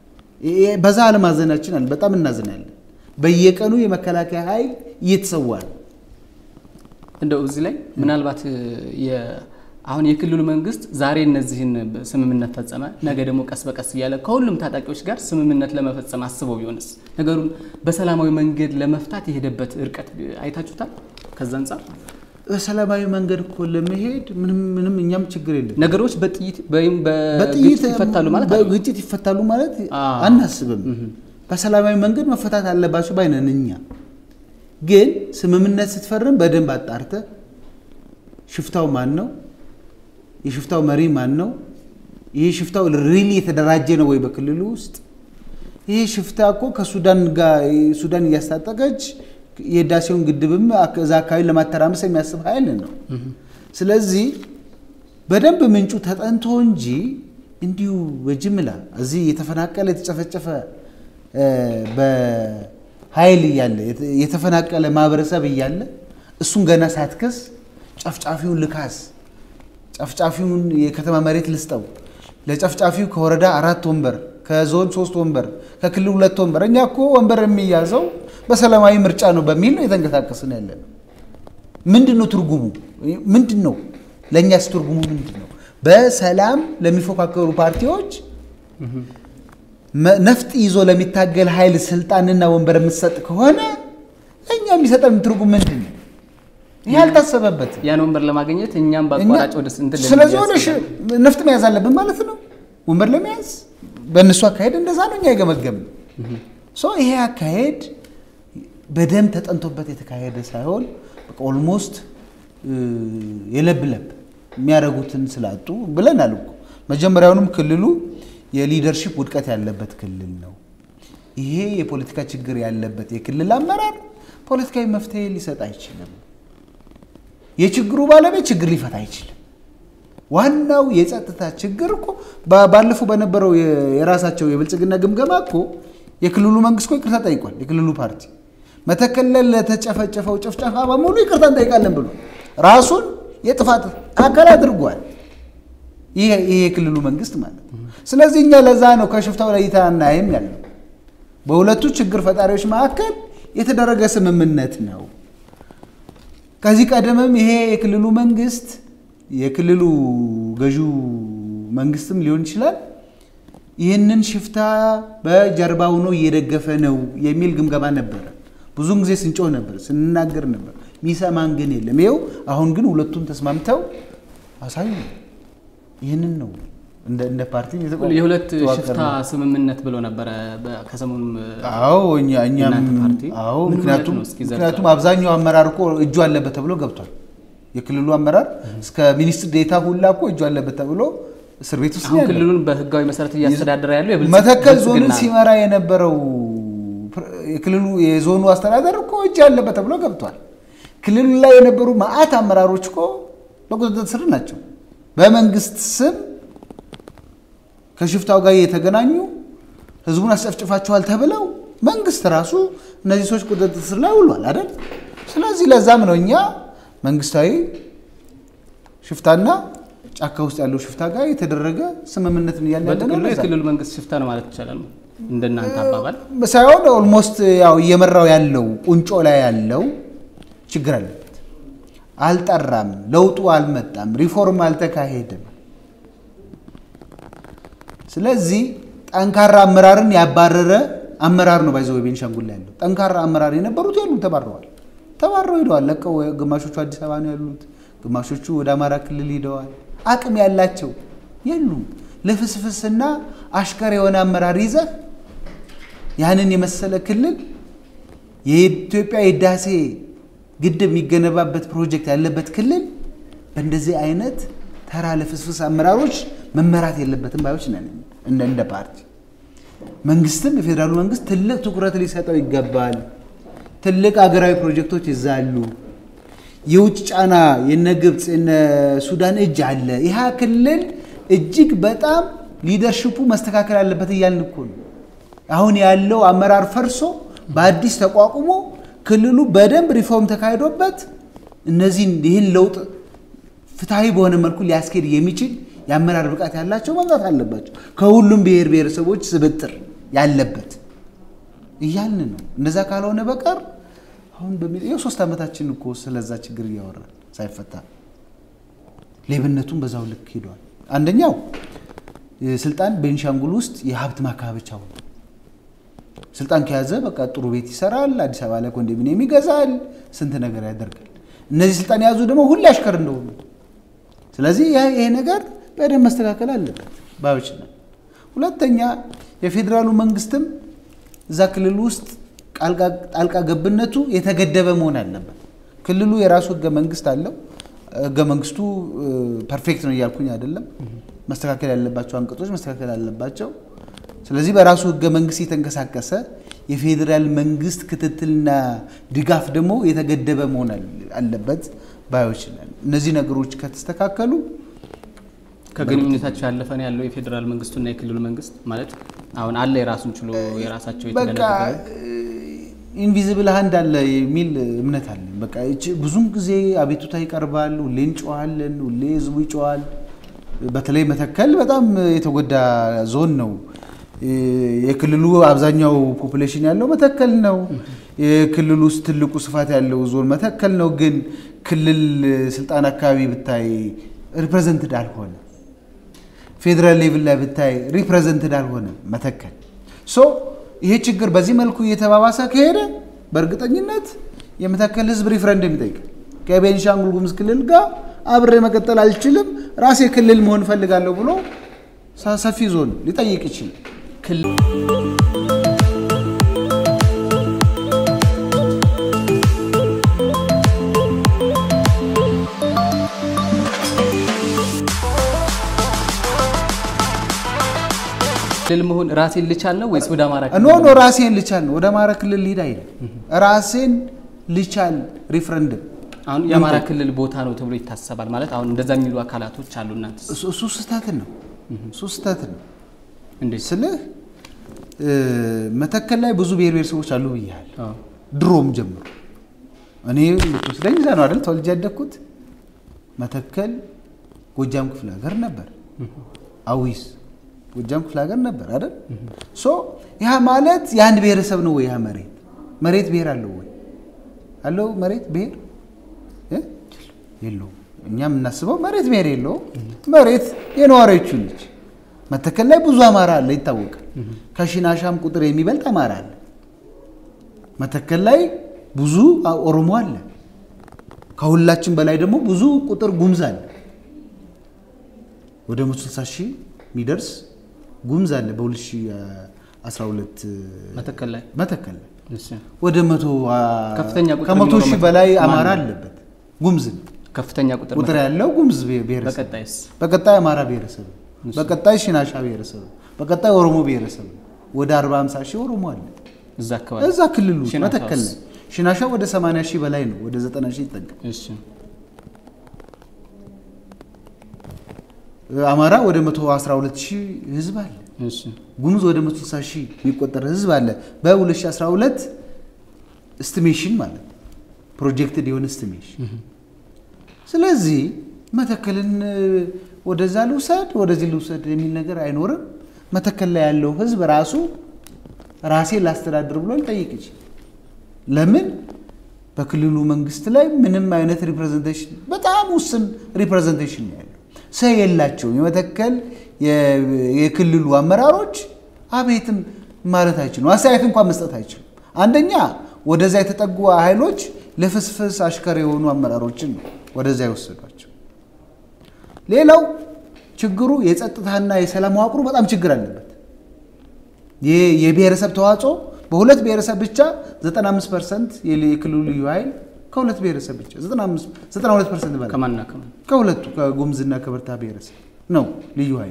በዛ አለማዘናችን አለ። በጣም እናዝናለን። በየቀኑ የመከላከያ ኃይል እየተሰዋ ነው። እንደው እዚህ ላይ ምናልባት አሁን የክልሉ መንግስት ዛሬ እነዚህን ስምምነት ፈጸመ፣ ነገ ደግሞ ቀስ በቀስ እያለ ከሁሉም ታጣቂዎች ጋር ስምምነት ለመፈጸም አስበው ቢሆንስ ነገሩን በሰላማዊ መንገድ ለመፍታት የሄደበት እርቀት አይታችሁታል? ከዛ አንጻር በሰላማዊ መንገድ እኮ ለመሄድ ምንም ምንም እኛም ችግር የለም። ነገሮች በጥይት ወይም በግጭት ይፈታሉ ማለት በግጭት ይፈታሉ ማለት አናስብም። በሰላማዊ መንገድ መፈታት አለባቸው ባይነን እኛ ግን ስምምነት ስትፈርም በደንብ አጣርተ ሽፍታው ማን ነው? የሽፍታው መሪ ማን ነው? ይህ ሽፍታው ሪሊ የተደራጀ ነው ወይ በክልሉ ውስጥ? ይህ ሽፍታ እኮ ከሱዳን ጋር ሱዳን እያስታጠቀች የህዳሴውን ግድብም እዛ አካባቢ ለማተራመስ የሚያስብ ኃይል ነው። ስለዚህ በደንብ ምንጩ ተጠንቶ እንጂ እንዲሁ በጅምላ እዚህ የተፈናቀለ የተጨፈጨፈ በኃይል እያለ የተፈናቀለ ማህበረሰብ እያለ እሱን ገና ሳትከስ ጨፍጫፊውን ልካስ፣ ጨፍጫፊውን የከተማ መሬት ልስጠው፣ ለጨፍጫፊው ከወረዳ አራት ወንበር ከዞን ሶስት ወንበር ከክልል ሁለት ወንበር። እኛ እኮ ወንበር የሚያዘው በሰላማዊ ምርጫ ነው በሚል ነው የተንቀሳቀስን ያለ ነው። ምንድን ነው ትርጉሙ? ምንድን ነው ለእኛስ ትርጉሙ ምንድን ነው? በሰላም ለሚፎካከሩ ፓርቲዎች መ- ነፍጥ ይዞ ለሚታገል ኃይል ስልጣንና ወንበር የምትሰጥ ከሆነ እኛ የሚሰጠን ትርጉም ምንድን ነው? ይህ አልታሰበበትም። ያን ወንበር ለማግኘት እኛም በአቋራጭ ወደ ስንት ስለዚህ ሆነ ነፍጥ መያዝ አለብን ማለት ነው። ወንበር ለመያዝ በእነሱ አካሄድ እንደዛ ነው እኛ የገመገም ይሄ አካሄድ በደንብ ተጠንቶበት የተካሄደ ሳይሆን ኦልሞስት የለብለብ የሚያደርጉትን ስላጡ ብለናል እኮ መጀመሪያውንም ክልሉ የሊደርሺፕ ውድቀት ያለበት ክልል ነው። ይሄ የፖለቲካ ችግር ያለበት የክልል አመራር ፖለቲካዊ መፍትሄ ሊሰጥ አይችልም። የችግሩ ባለቤት ችግር ሊፈታ አይችልም። ዋናው የጸጥታ ችግር እኮ ባ- ባለፈው በነበረው የ- የራሳቸው የብልጽግና ግምገማ እኮ የክልሉ መንግስት እኮ ይቅርታ ጠይቋል። የክልሉ ፓርቲ መተከል ላይ ለተጨፈጨፈው ጭፍጨፋ በሙሉ ይቅርታ እንጠይቃለን ብሎ ራሱን የጥፋት አካል አድርጓል። ይሄ ይሄ የክልሉ መንግስት ማለት ነው። ስለዚህ እኛ ለዛ ነው ከሽፍታው ለይታ እናይም ያለው በሁለቱ ችግር ፈጣሪዎች መካከል የተደረገ ስምምነት ነው። ከዚህ ቀደምም ይሄ የክልሉ መንግስት የክልሉ ገዢው መንግስትም ሊሆን ይችላል ይህንን ሽፍታ በጀርባው ነው እየደገፈ ነው የሚል ግምገማ ነበረ። ብዙን ጊዜ ስንጮህ ነበር፣ ስንናገር ነበር። ሚሰማን ግን የለም። ይኸው አሁን ግን ሁለቱም ተስማምተው አሳዩ። ይህንን ነው እንደ እንደ ፓርቲ የተቋ- የሁለት የተዋቀረ ሽፍታ ነው። ስምምነት ብሎ ነበረ በ- ከሰሞኑም አዎ እኛ እኛም የእናንተ ፓርቲ አዎ ምን ምክንያቱም ማለት ነው? እስኪ ዘርዝረው። ምክንያቱም አብዛኛው አመራር እኮ እጁ አለበት ተብሎ ገብቷል። የክልሉ አመራር እስከ ሚኒስትር ዴታ ሁላ እኮ እጁ አለበት ተብሎ እስር ቤት ውስጥ ነው አሁን ያለው። ክልሉን በህጋዊ መሰረት እያስተዳደረ ያለው የብልጽ- መተከል ዞንን ብልጽግና ነው። ሲመራ የነበረው ፕር- የክልሉ የዞኑ አስተዳደር እኮ እጅ ያለበት ተብሎ ገብቷል። ክልሉ ላይ የነበሩ መዓት አመራሮች እኮ በቁጥጥር ስር ናቸው። በመንግስት ስም ከሽፍታው ጋር የተገናኙ ህዝቡን አስጨፍጭፋችኋል ተብለው መንግስት ራሱ እነዚህ ሰዎች ቁጥጥር ስር ላይ ውሏል አይደል? ስለዚህ ለዛም ነው እኛ መንግስታዊ ሽፍታና ጫካ ውስጥ ያለው ሽፍታ ጋር የተደረገ ስምምነትን እያለ ያለ ነው። በጥቅሉ ለዛ ነው። የክልሉ መንግስት ሽፍታ ነው ማለት ይቻላል ነው እንደናንተ አባባል። ሳይሆን ኦልሞስት ያው እየመራው ያለው ቁንጮ ላይ ያለው ችግር አለበት። አልጠራም፣ ለውጡ አልመጣም፣ ሪፎርም አልተካሄደም። ስለዚህ ጠንካራ አመራርን ያባረረ አመራር ነው ባይዘው ቤንሻንጉል ላይ ያለው ጠንካራ አመራር የነበሩት የሉም፣ ተባረዋል። ተባረው ሄደዋል። ለቀው ግማሾቹ አዲስ አበባ ነው ያሉት፣ ግማሾቹ ወደ አማራ ክልል ሄደዋል። አቅም ያላቸው የሉም። ልፍስፍስና አሽከር የሆነ አመራር ይዘህ ያንን የመሰለ ክልል የኢትዮጵያ የህዳሴ ግድብ የሚገነባበት ፕሮጀክት ያለበት ክልል በእንደዚህ አይነት ተራ ለፍስፍስ አመራሮች መመራት የለበትም ባዮች ነን እንደ እንደ ፓርቲ። መንግስትም የፌዴራሉ መንግስት ትልቅ ትኩረት ሊሰጠው ይገባል። ትልቅ አገራዊ ፕሮጀክቶች ይዛሉ። የውጭ ጫና የነ ግብፅ የነ ሱዳን እጅ አለ። ይህ ክልል እጅግ በጣም ሊደርሽፑ መስተካከል አለበት እያልን እኮ ነው። አሁን ያለው አመራር ፈርሶ በአዲስ ተቋቁሞ ክልሉ በደንብ ሪፎርም ተካሂዶበት እነዚህን ይህን ለውጥ ፍትሐዊ በሆነ መልኩ ሊያስኬድ የሚችል የአመራር ብቃት ያላቸው መምጣት አለባቸው። ከሁሉም ብሔር ብሔረሰቦች ስብጥር ያለበት እያልን ነው። እንደዛ ካልሆነ በቀር አሁን በሚ ይኸው ሶስት ዓመታችን እኮ ስለዛ ችግር እያወራን ሳይፈታ ሌብነቱን በዛው ልክ ሄዷል። አንደኛው ስልጣን ቤንሻንጉል ውስጥ የሀብት ማካበቻ ሆነ። ስልጣን ከያዘ በቃ ጥሩ ቤት ይሰራል፣ አዲስ አበባ ላይ ኮንዶሚኒየም ይገዛል፣ ስንት ነገር ያደርጋል። እነዚህ ስልጣን የያዙ ደግሞ ሁሌ አሽከር እንደሆኑ ስለዚህ ያ- ይሄ ነገር በደንብ መስተካከል አለበት ባዮች ነን። ሁለተኛ የፌዴራሉ መንግስትም እዛ ክልል ውስጥ ቃልቃ- ጣልቃ ገብነቱ የተገደበ መሆን አለበት። ክልሉ የራሱ ህገ መንግስት አለው። ህገ መንግስቱ ፐርፌክት ነው እያልኩኝ አይደለም። መስተካከል ያለባቸው አንቀጾች መስተካከል አለባቸው። ስለዚህ በራሱ ህገ መንግስት የተንቀሳቀሰ የፌዴራል መንግስት ክትትልና ድጋፍ ደግሞ የተገደበ መሆን አለ- አለበት ባዮች ነን። እነዚህ ነገሮች ከተስተካከሉ ከግንኙነታቸው ያለፈ ነው ያለው የፌዴራል መንግስቱና የክልሉ መንግስት ማለት አሁን አለ የራሱን ችሎ የራሳቸው በቃ የተደነገገ ኢንቪዚብል ሃንድ አለ የሚል እምነት አለን። በቃ እቺ ብዙም ጊዜ አቤቱታ ይቀርባል። ሁሌ እንጮዋለን፣ ሁሌ ህዝቡ ይጮዋል። በተለይ መተከል በጣም የተጎዳ ዞን ነው። የክልሉ አብዛኛው ፖፑሌሽን ያለው መተከል ነው። የክልሉ ውስጥ ትልቁ ስፋት ያለው ዞን መተከል ነው። ግን ክልል ስልጣን አካባቢ ብታይ ሪፕሬዘንትድ አልሆነ። ፌዴራል ሌቭል ላይ ብታይ ሪፕሬዘንትድ አልሆነም መተከል። ሶ ይሄ ችግር በዚህ መልኩ እየተባባሰ ከሄደ በእርግጠኝነት የመተከል ህዝብ ሪፍረንደም ይጠይቃል። ከቤንሻንጉል ጉሙዝ ክልል ጋር አብሬ መቀጠል አልችልም፣ ራሴ ክልል መሆን እፈልጋለሁ ብሎ ሰፊ ዞን ሊጠይቅ ይችላል። ክልል መሆን ራሴን ልቻል ነው ወይስ ወደ አማራ ኖ ኖ ራሴን ልቻል ነው። ወደ አማራ ክልል ሊሄድ አይልም። ራሴን ልቻል ሪፍረንደም አሁን የአማራ ክልል ቦታ ነው ተብሎ ይታሰባል ማለት አሁን እንደዛ የሚሉ አካላቶች አሉ። እናንተ እሱ- እሱ ስህተት ነው። እሱ ስህተት ነው እንዴት? ስልህ እ፣ መተከል ላይ ብዙ ብሔር ብሔረሰቦች አሉ ብያለሁ። አዎ። ድሮም ጀምሮ እኔ የምትወስደኝ እዛ ነው አይደል? ተወልጄ ያደግኩት መተከል ጎጃም ክፍለ ሀገር ነበር። አዊስ ጎጃም ክፍለ ሀገር ነበር አይደል? ሶ ያ ማለት የአንድ ብሔረሰብ ነው ወይ? ያ መሬት መሬት ብሔር አለው ወይ? አለው መሬት ብሔር እ? የለውም። እኛ የምናስበው መሬት ብሔር የለውም። መሬት የነዋሪዎቹ ልጅ መተከል ላይ ብዙ አማራ አለ ይታወቃል። ከሽናሻም ቁጥር የሚበልጥ አማራ አለ። መተከል ላይ ብዙ ኦሮሞ አለ። ከሁላችን በላይ ደግሞ ብዙ ቁጥር ጉምዝ አለ። ወደ 160 ሺህ የሚደርስ ጉምዝ አለ በ2012 መተከል ላይ መተከል ላይ እሺ። ወደ መቶ ከፍተኛ ቁጥር ከመቶ የሚኖረው ሺህ መተከል በላይ ማን አማራ ነው? አለበት። ጉምዝ ነው ከፍተኛ ቁጥር ቁጥር ያለው ጉምዝ ብሔረሰብ በቀጣይስ በቀጣይ አማራ ብሔረሰብ ነው። በቀጣይ ሽናሻ ብሔረሰብ ነው። በቀጣይ ኦሮሞ ብሔረሰብ ነው። ወደ 40 50 ሺህ ኦሮሞ አለ እዛ አካባቢ እዛ ክልል ውስጥ ሽናሻውስ? መተከል ላይ ሽናሻ ወደ 80 ሺህ በላይ ነው። ወደ 90 ሺህ ይጠጋል። እሺ አማራ ወደ 112 ሺህ ህዝብ አለ። እሺ ጉሙዝ ወደ 160 ሺህ የሚቆጠር ህዝብ አለ። በ2012 እስቲሜሽን ማለት ነው ፕሮጀክትድ የሆነ እስቲሜሽን። ስለዚህ መተከልን እ፣ ወደዛ ልውሰድ ወደዚህ ልውሰድ የሚል ነገር አይኖርም። መተከል ላይ ያለው ህዝብ ራሱ ራሴን ላስተዳድር ብሎ ሊጠይቅ ይችላል። ለምን በክልሉ መንግስት ላይ ምንም አይነት ሪፕሬዘንቴሽን በጣም ውስን ሪፕሬዘንቴሽን ነው ያለው። ሰው የላቸውም። የመተከል የ- የክልሉ አመራሮች አቤትም ማለት አይችሉም። አስተያየት እንኳን መስጠት አይችሉም። አንደኛ ወደዛ የተጠጉ ኃይሎች ለፍስፍስ አሽከር የሆኑ አመራሮችን ነው ወደዛ የወሰዷቸው። ሌላው ችግሩ የጸጥታና የሰላም መዋቅሩ በጣም ችግር አለበት። የ- የብሔረሰብ ተዋጽኦ በሁለት ብሔረሰብ ብቻ 95 ፐርሰንት የክልሉ ልዩ ኃይል ከሁለት ብሔረሰብ ብቻ 95 92 ፐርሰንት በላይ ከማንና ከማን ከሁለቱ ከጉምዝና ከበርታ ብሔረሰብ ነው ልዩ ኃይሉ።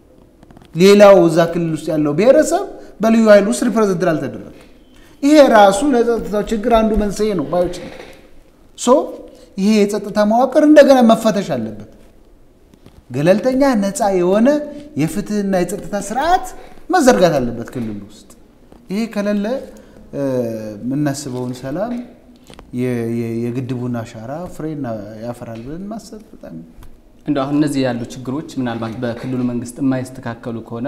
ሌላው እዛ ክልል ውስጥ ያለው ብሔረሰብ በልዩ ኃይል ውስጥ ሪፕሬዘንት አልተደረገ። ይሄ ራሱ ለጸጥታው ችግር አንዱ መንስኤ ነው ባዮች ነው። ሶ ይሄ የጸጥታ መዋቅር እንደገና መፈተሽ አለበት። ገለልተኛ ነፃ የሆነ የፍትህና የጸጥታ ስርዓት መዘርጋት አለበት ክልል ውስጥ። ይሄ ከሌለ እ፣ የምናስበውን ሰላም የ- የ- የግድቡን አሻራ ፍሬ እና- ያፈራል ብለን ማሰብ በጣም እንደ አሁን እነዚህ ያሉ ችግሮች ምናልባት በክልሉ መንግስት የማይስተካከሉ ከሆነ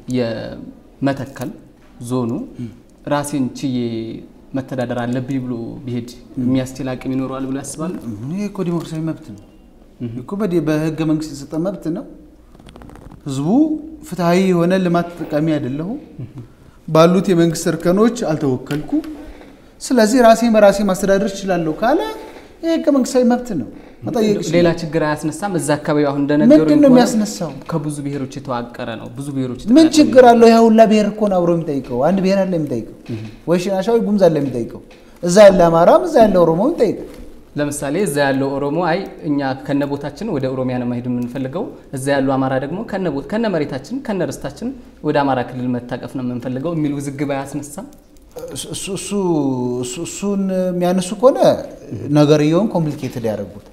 የመተከል ዞኑ ራሴን ችዬ መተዳደር አለብኝ ብሎ ቢሄድ የሚያስችል አቅም ይኖረዋል ብሎ ያስባሉ? ይሄ እኮ ዲሞክራሲያዊ መብት ነው እኮ በዲ- በህገ መንግስት የተሰጠ መብት ነው። ህዝቡ ፍትሐዊ የሆነ ልማት ተጠቃሚ አይደለሁም፣ ባሉት የመንግስት እርከኖች አልተወከልኩ፣ ስለዚህ ራሴን በራሴ ማስተዳደር እችላለሁ ካለ ይህ ህገ መንግስታዊ መብት ነው። መጠየቅ ይችላል። ሌላ ችግር አያስነሳም? እዛ አካባቢ አሁን እንደነገሩኝ ምንድን ነው ከሆነ የሚያስነሳው? ከብዙ ብሔሮች የተዋቀረ ነው። ብዙ ብሔሮች ምን የተቀላቀሉ ችግር አለው? ያ ሁላ ብሔር እኮ ነው አብሮ የሚጠይቀው። አንድ ብሔር አለ የሚጠይቀው፣ ወይ ሽናሻ ወይ ጉሙዝ አለ የሚጠይቀው። እዛ ያለ አማራም እዛ ያለ ኦሮሞ የሚጠይቀው። ለምሳሌ እዛ ያለው ኦሮሞ አይ እኛ ከነ ቦታችን ወደ ኦሮሚያ ነው መሄድ የምንፈልገው፣ እዛ ያለው አማራ ደግሞ ከነ ቦት ከነ መሬታችን ከነ ርስታችን ወደ አማራ ክልል መታቀፍ ነው የምንፈልገው የሚል ውዝግብ አያስነሳም? እሱ- እሱ- እሱ- እሱ- እሱን የሚያነሱ ከሆነ ነገርየውን ኮምፕሊኬትድ ያደርጉት።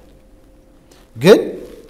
ግን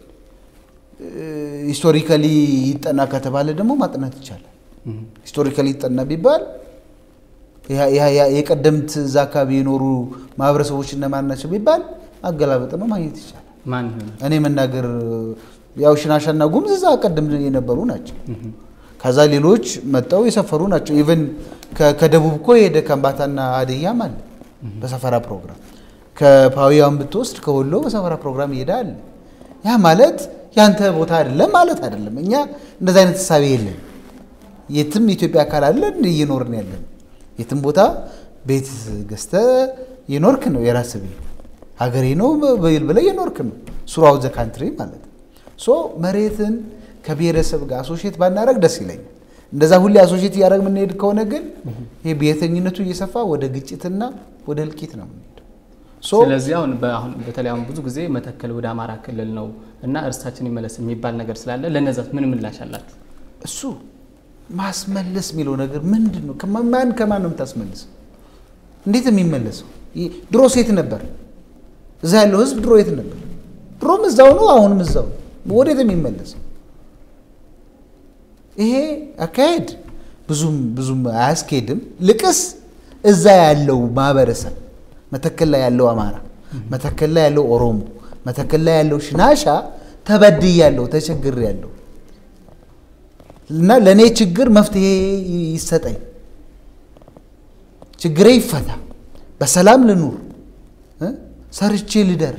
ሂስቶሪካሊ ይጠና ከተባለ ደግሞ ማጥናት ይቻላል። ሂስቶሪካሊ ይጠና ቢባል ያ- ያ- ያ- የቀደምት እዛ አካባቢ የኖሩ ማህበረሰቦች እነማን ናቸው ቢባል አገላበጥ ነው ማግኘት ይቻላል። ማን ይሆናል? እኔ መናገር ያው ሽናሻና ጉምዝ እዛ ቀደም የነበሩ ናቸው። ከዛ ሌሎች መጠው የሰፈሩ ናቸው። ኢቨን ከደቡብ እኮ የሄደ ከምባታና ሀዲያም አለ በሰፈራ ፕሮግራም። ከፓዊያን ብትወስድ ከወሎ በሰፈራ ፕሮግራም ይሄዳል። ያ ማለት ያንተ ቦታ አይደለም ማለት አይደለም። እኛ እንደዚ አይነት ህሳቤ የለን። የትም ኢትዮጵያ አካል አለን እየኖርን ያለን የትም ቦታ ቤት ገዝተ የኖርክ ነው የራስ ቤት ሀገሬ ነው ብለህ የኖርክ ነው ሱራው ዘ ካንትሪ ማለት ነው። ሶ መሬትን ከብሔረሰብ ጋር አሶሼት ባናደረግ ደስ ይለኛል። እንደዛ ሁሌ አሶሼት እያደረግ የምንሄድ ከሆነ ግን ይህ ብሔርተኝነቱ እየሰፋ ወደ ግጭትና ወደ እልቂት ነው የምንሄደው። ስለዚህ አሁን አሁን በተለይ አሁን ብዙ ጊዜ መተከል ወደ አማራ ክልል ነው እና እርስታችን ይመለስ የሚባል ነገር ስላለ ለነዛት ምን ምላሽ አላችሁ? እሱ ማስመለስ የሚለው ነገር ምንድን ነው? ማን ከማን ነው የምታስመልሰው? እንዴት የሚመለሰው? ድሮ ሴት ነበር እዛ ያለው ህዝብ ድሮ የት ነበር? ድሮም እዛው ነው፣ አሁንም እዛው ነው። ወዴት የሚመለሰው? ይሄ አካሄድ ብዙም ብዙም አያስኬድም። ልቅስ እዛ ያለው ማህበረሰብ መተከል ላይ ያለው አማራ፣ መተከል ላይ ያለው ኦሮሞ፣ መተከል ላይ ያለው ሽናሻ ተበድያለሁ፣ ተቸግሬያለሁ እና ለእኔ ችግር መፍትሄ ይሰጠኝ፣ ችግሬ ይፈታ፣ በሰላም ልኑር፣ ሰርቼ ልደር፣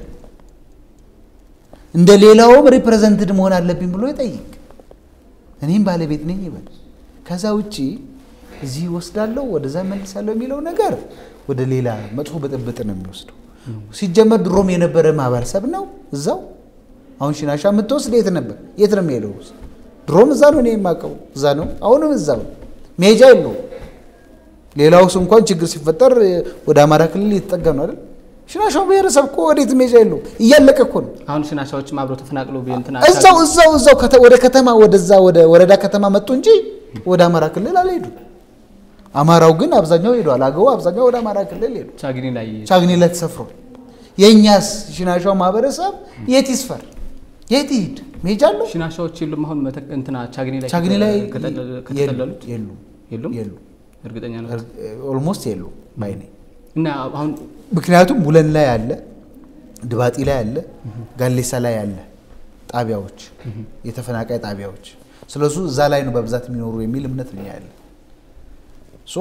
እንደ ሌላውም ሪፕሬዘንትድ መሆን አለብኝ ብሎ ይጠይቅ። እኔም ባለቤት ነኝ ይበል። ከዛ ውጭ እዚህ ወስዳለሁ ወደዛ መልሳለሁ የሚለው ነገር ወደ ሌላ መጥፎ ብጥብጥ ነው የሚወስደው። ሲጀመር ድሮም የነበረ ማህበረሰብ ነው እዛው። አሁን ሽናሻ የምትወስድ የት ነበር? የት ነው የሚሄደው? ድሮም እዛ ነው እኔ የማውቀው እዛ ነው። አሁንም እዛው መሄጃ የለውም። ሌላው ሰው እንኳን ችግር ሲፈጠር ወደ አማራ ክልል እየተጠጋ ነው አይደል? ሽናሻው ብሔረሰብ እኮ ወዴት መሄጃ የለውም። እያለቀ እኮ ነው። አሁን ሽናሻዎችም አብረው ተፈናቅሎ እንትና እዛው እዛው እዛው ወደ ከተማ ወደዛ ወደ ወረዳ ከተማ መጡ እንጂ ወደ አማራ ክልል አልሄዱም። አማራው ግን አብዛኛው ሄዷል። አገው አብዛኛው ወደ አማራ ክልል ሄዱ። ቻግኒ ላይ ቻግኒ ላይ ተሰፍሯል። የእኛስ ሽናሻው ማህበረሰብ የት ይስፈር? የት ይሂድ? መሄጃ አለው? ሽናሻዎች የሉም። አሁን እንትና ቻግኒ ላይ ቻግኒ ላይ ከተጠለሉት የሉም የሉም የሉም እርግጠኛ ነው ኦልሞስት የሉም ባይ ነኝ። እና አሁን ምክንያቱም ቡለን ላይ አለ፣ ድባጢ ላይ አለ፣ ጋሌሳ ላይ አለ ጣቢያዎች፣ የተፈናቃይ ጣቢያዎች። ስለሱ እዛ ላይ ነው በብዛት የሚኖሩ የሚል እምነት ነው ያለ ሶ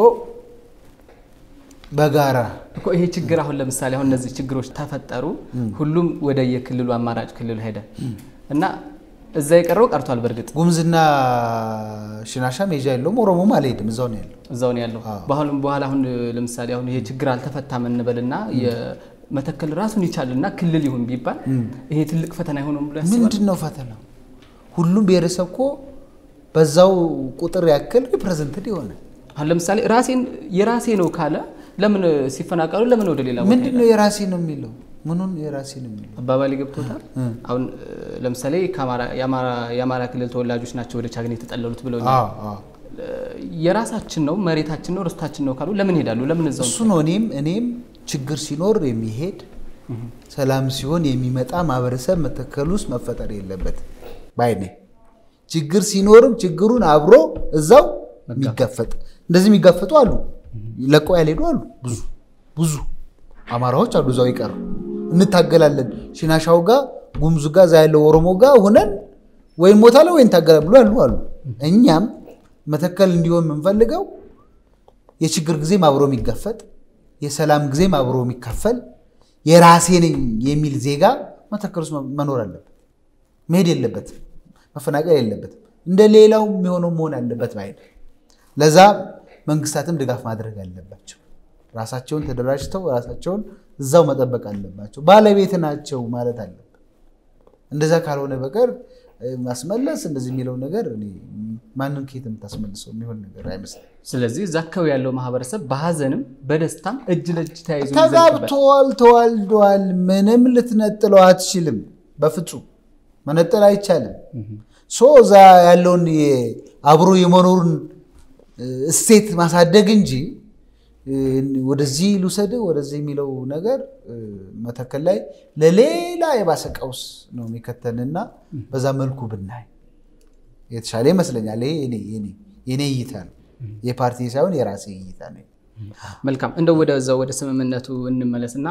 በጋራ እኮ ይሄ ችግር አሁን ለምሳሌ አሁን እነዚህ ችግሮች ተፈጠሩ፣ ሁሉም ወደ የክልሉ አማራጭ ክልል ሄደ እና እዛ የቀረው ቀርቷል። በእርግጥ ጉምዝና ሽናሻ ሜጃ የለውም። ኦሮሞም አልሄድም፣ እዛው ነው ያለው። እዛው ነው ያለው። በኋላ በኋላ አሁን ለምሳሌ አሁን ይሄ ችግር አልተፈታም እንበልና የመተከል ራሱን ይቻልና ክልል ይሁን ቢባል ይሄ ትልቅ ፈተና አይሆንም ብሎ ያስባል። ምንድን ነው ፈተናው? ሁሉም ብሔረሰብ እኮ በዛው ቁጥር ያክል ሪፕሬዘንትድ ይሆናል። አሁን ለምሳሌ ራሴን የራሴ ነው ካለ ለምን ሲፈናቀሉ ለምን ወደ ሌላ ቦታ ምንድን ነው የራሴ ነው የሚለው? ምኑን የራሴ ነው የሚለው? አባባል ገብቶታል። አሁን ለምሳሌ የአማራ ክልል ተወላጆች ናቸው ወደ ቻግኒ የተጠለሉት ብለው የራሳችን ነው መሬታችን ነው ርስታችን ነው ካሉ ለምን ሄዳሉ? ለምን እዛው እሱ ነው። እኔም እኔም ችግር ሲኖር የሚሄድ ሰላም ሲሆን የሚመጣ ማህበረሰብ መተከል ውስጥ መፈጠር የለበትም ባይ ነኝ። ችግር ሲኖርም ችግሩን አብሮ እዛው የሚጋፈጥ እንደዚህ የሚጋፈጡ አሉ፣ ለቀው ያልሄዱ አሉ። ብዙ ብዙ አማራዎች አሉ እዛው ይቀሩ። እንታገላለን ሽናሻው ጋር ጉምዙ ጋር እዛ ያለው ኦሮሞ ጋር ሁነን ወይም ሞታለን ወይ እንታገላለን ብሎ ያሉ አሉ። እኛም መተከል እንዲሆን የምንፈልገው የችግር ጊዜም አብሮ የሚጋፈጥ የሰላም ጊዜም አብሮ የሚካፈል የራሴ ነኝ የሚል ዜጋ መተከል ውስጥ መኖር አለበት። መሄድ የለበትም፣ መፈናቀል የለበትም። እንደ ሌላው የሚሆነው መሆን አለበት ባይ ለዛ መንግስታትም ድጋፍ ማድረግ አለባቸው። ራሳቸውን ተደራጅተው ራሳቸውን እዛው መጠበቅ አለባቸው። ባለቤት ናቸው ማለት አለበት። እንደዛ ካልሆነ በቀር ማስመለስ እንደዚህ የሚለው ነገር ማንም ከየት የምታስመልሰው የሚሆን ነገር አይመስልም። ስለዚህ እዛ አካባቢ ያለው ማህበረሰብ በሀዘንም በደስታም እጅ ለእጅ ተያይዞ ተጋብተዋል፣ ተዋልደዋል። ምንም ልትነጥለው አትችልም። በፍጹም መነጠል አይቻልም። ሶ እዛ ያለውን አብሮ የመኖሩን እሴት ማሳደግ እንጂ ወደዚህ ልውሰድ ወደዚህ የሚለው ነገር መተከል ላይ ለሌላ የባሰ ቀውስ ነው የሚከተንና በዛ መልኩ ብናይ የተሻለ ይመስለኛል። ይሄ የኔ እይታ ነው፣ የፓርቲ ሳይሆን የራሴ እይታ ነው። መልካም እንደው ወደዛው ወደ ስምምነቱ እንመለስና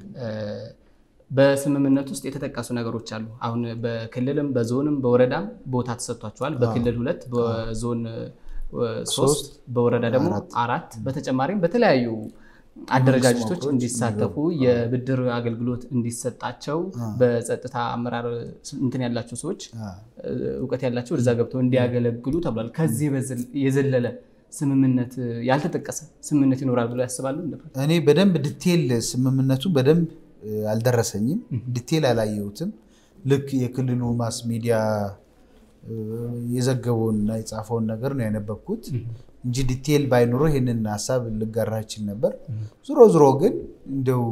በስምምነት ውስጥ የተጠቀሱ ነገሮች አሉ። አሁን በክልልም በዞንም በወረዳም ቦታ ተሰጥቷቸዋል። በክልል ሁለት በዞን ሶስት በወረዳ ደግሞ አራት በተጨማሪም በተለያዩ አደረጃጀቶች እንዲሳተፉ የብድር አገልግሎት እንዲሰጣቸው በጸጥታ አመራር እንትን ያላቸው ሰዎች እውቀት ያላቸው ወደዛ ገብተው እንዲያገለግሉ ተብሏል። ከዚህ የዘለለ ስምምነት ያልተጠቀሰ ስምምነት ይኖራል ብሎ ያስባሉ? እኔ በደንብ ዲቴል ስምምነቱ በደንብ አልደረሰኝም፣ ዲቴል አላየሁትም። ልክ የክልሉ ማስ ሚዲያ የዘገበውንና የጻፈውን ነገር ነው ያነበብኩት እንጂ ዲቴል ባይኖረው ይህንን ሀሳብ ልጋራ ይችል ነበር። ዞሮ ዞሮ ግን እንደው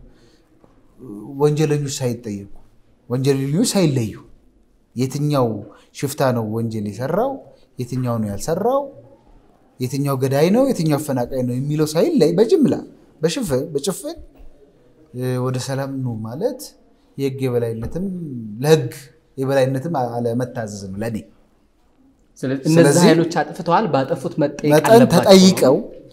ወንጀለኞች ሳይጠየቁ ወንጀለኞች ሳይለዩ የትኛው ሽፍታ ነው ወንጀል የሰራው፣ የትኛው ነው ያልሰራው፣ የትኛው ገዳይ ነው፣ የትኛው አፈናቃይ ነው የሚለው ሳይለይ በጅምላ በጭፍን ወደ ሰላም ነው ማለት የህግ የበላይነትም ለህግ የበላይነትም አለመታዘዝ ነው ለእኔ። እነዚህ ኃይሎች አጥፍተዋል፣ ባጠፉት መጠየቅ መጠን ተጠይቀው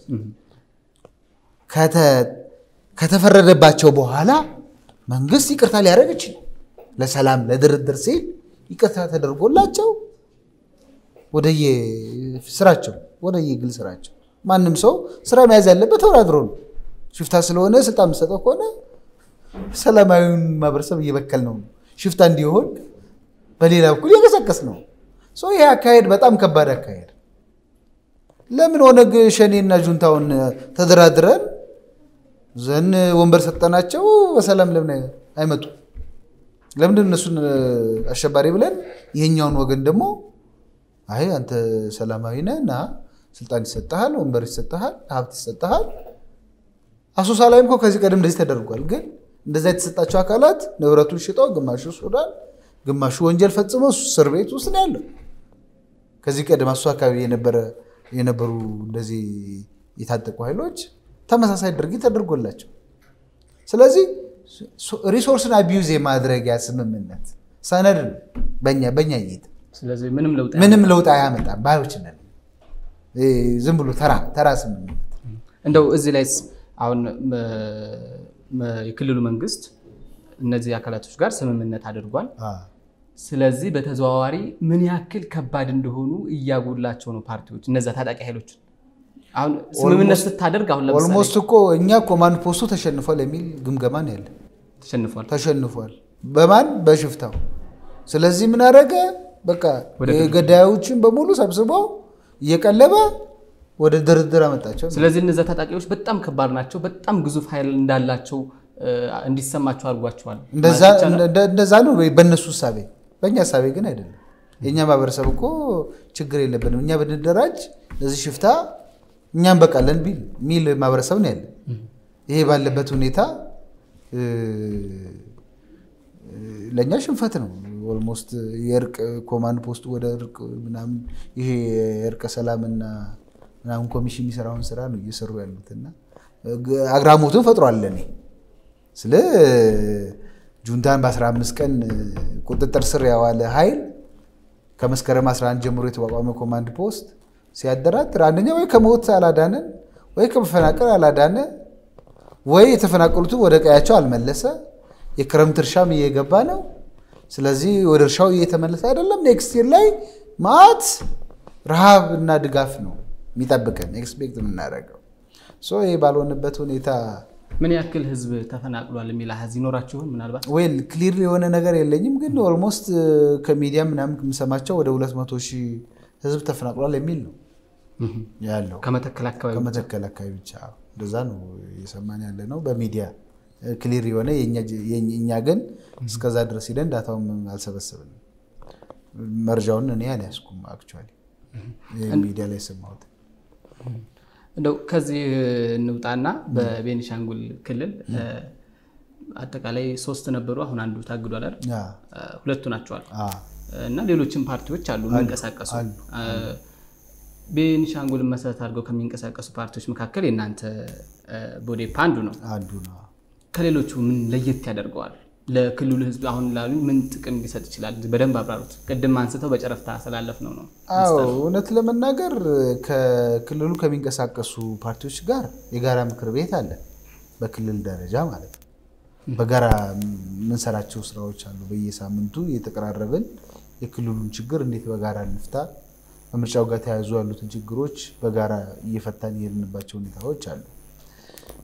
ከተፈረደባቸው በኋላ መንግስት ይቅርታ ሊያደርግ ይችላል። ለሰላም ለድርድር ሲል ይቅርታ ተደርጎላቸው ወደየ ስራቸው ወደየ ግል ስራቸው ማንም ሰው ስራ መያዝ ያለበት ተወዳድሮ ነው። ሽፍታ ስለሆነ ስልጣን የምሰጠው ከሆነ ሰላማዊውን ማህበረሰብ እየበከል ነው። ሽፍታ እንዲሆን በሌላ በኩል እየቀሰቀስ ነው። ይህ አካሄድ በጣም ከባድ አካሄድ። ለምን ኦነግ ሸኔና ጁንታውን ተደራድረን ዘን ወንበር ሰጠናቸው በሰላም ለምን አይመጡ? ለምንድን እነሱን አሸባሪ ብለን ይሄኛውን ወገን ደግሞ አይ አንተ ሰላማዊ ነህ እና ስልጣን ይሰጠሃል፣ ወንበር ይሰጠሃል፣ ሀብት ይሰጠሃል። አሶሳ ላይም እኮ ከዚህ ቀደም እንደዚህ ተደርጓል። ግን እንደዛ የተሰጣቸው አካላት ንብረቱን ሽጠው ግማሹ ሱዳን፣ ግማሹ ወንጀል ፈጽመው እስር ቤት ውስጥ ነው ያለው። ከዚህ ቀደም አሶሳ አካባቢ የነበሩ እንደዚህ የታጠቁ ኃይሎች ተመሳሳይ ድርጊት ተደርጎላቸው ስለዚህ ሪሶርስን አቢዩዝ የማድረጊያ ስምምነት ሰነድ ነው በኛ በኛ እይታ ስለዚህ ምንም ለውጥ ምንም ለውጥ አያመጣም ባዮች ነን። ዝም ብሎ ተራ ተራ ስምምነት እንደው እዚህ ላይ አሁን የክልሉ መንግስት እነዚህ አካላቶች ጋር ስምምነት አድርጓል። ስለዚህ በተዘዋዋሪ ምን ያክል ከባድ እንደሆኑ እያጎላቸው ነው ፓርቲዎች እነዛ ታጣቂ ኃይሎች አሁን ስምምነት ስታደርግ አሁን ለምሳሌ ኦልሞስት እኮ እኛ ኮማንድ ፖስቱ ተሸንፏል የሚል ግምገማ ነው ያለ። ተሸንፏል ተሸንፏል በማን በሽፍታው። ስለዚህ ምን አደረገ? በቃ ገዳዮችን በሙሉ ሰብስቦ እየቀለበ ወደ ድርድር አመጣቸው። ስለዚህ እነዛ ታጣቂዎች በጣም ከባድ ናቸው፣ በጣም ግዙፍ ኃይል እንዳላቸው እንዲሰማቸው አድርጓቸዋል። እንደዛ ነው በእነሱ እሳቤ፣ በእኛ እሳቤ ግን አይደለም። የእኛ ማህበረሰብ እኮ ችግር የለብንም እኛ ብንደራጅ ለዚህ ሽፍታ እኛም በቃለን ሚል ማህበረሰብ ነው ያለን። ይሄ ባለበት ሁኔታ ለእኛ ሽንፈት ነው። ኦልሞስት የእርቅ ኮማንድ ፖስቱ ወደ እርቅ ምናምን ይሄ የእርቀ ሰላምና ምናምን ኮሚሽን የሚሰራውን ስራ ነው እየሰሩ ያሉትና አግራሞትን ፈጥሯል። ለእኔ ስለ ጁንታን በ15 ቀን ቁጥጥር ስር ያዋለ ኃይል ከመስከረም 11 ጀምሮ የተቋቋመ ኮማንድ ፖስት ሲያደራድር አንደኛ ወይ ከሞት አላዳነን ወይ ከመፈናቀል አላዳነ ወይ የተፈናቀሉትን ወደ ቀያቸው አልመለሰ። የክረምት እርሻም እየገባ ነው። ስለዚህ ወደ እርሻው እየተመለሰ አይደለም። ኔክስት ይር ላይ ማት ረሃብ እና ድጋፍ ነው የሚጠብቀን ኤክስፔክት የምናደርገው። ይህ ባልሆነበት ሁኔታ ምን ያክል ህዝብ ተፈናቅሏል የሚል አሃዝ ይኖራችሁን? ምናልባት ዌል ክሊር የሆነ ነገር የለኝም፣ ግን ኦልሞስት ከሚዲያ ምናምን የምሰማቸው ወደ 200 ሺህ ህዝብ ተፈናቅሏል የሚል ነው ያለው ከመተከል አካባቢ ከመተከል አካባቢ ብቻ እንደዛ ነው እየሰማን ያለ ነው በሚዲያ ክሊር የሆነ እኛ ግን እስከዛ ድረስ ሂደን ዳታውን አልሰበሰብንም። መረጃውን እኔ አልያዝኩም። አክቹዋሊ ሚዲያ ላይ የሰማሁት እንደው ከዚህ እንውጣና በቤኒሻንጉል ክልል አጠቃላይ ሶስት ነበሩ። አሁን አንዱ ታግዷል አይደል? ሁለቱ ናቸዋል እና ሌሎችም ፓርቲዎች አሉ የሚንቀሳቀሱ ቤኒሻንጉልን መሰረት አድርገው ከሚንቀሳቀሱ ፓርቲዎች መካከል የእናንተ ቦዴፓ አንዱ ነው። አንዱ ነው። ከሌሎቹ ምን ለየት ያደርገዋል? ለክልሉ ህዝብ አሁን ላሉ ምን ጥቅም ሊሰጥ ይችላል? በደንብ አብራሩት። ቅድም አንስተው በጨረፍታ ስላለፍ ነው ነው። አዎ እውነት ለመናገር ከክልሉ ከሚንቀሳቀሱ ፓርቲዎች ጋር የጋራ ምክር ቤት አለ፣ በክልል ደረጃ ማለት ነው። በጋራ የምንሰራቸው ስራዎች አሉ። በየሳምንቱ እየተቀራረብን የክልሉን ችግር እንዴት በጋራ እንፍታ፣ ከምርጫው ጋር ተያይዞ ያሉትን ችግሮች በጋራ እየፈታን የሄድንባቸው ሁኔታዎች አሉ።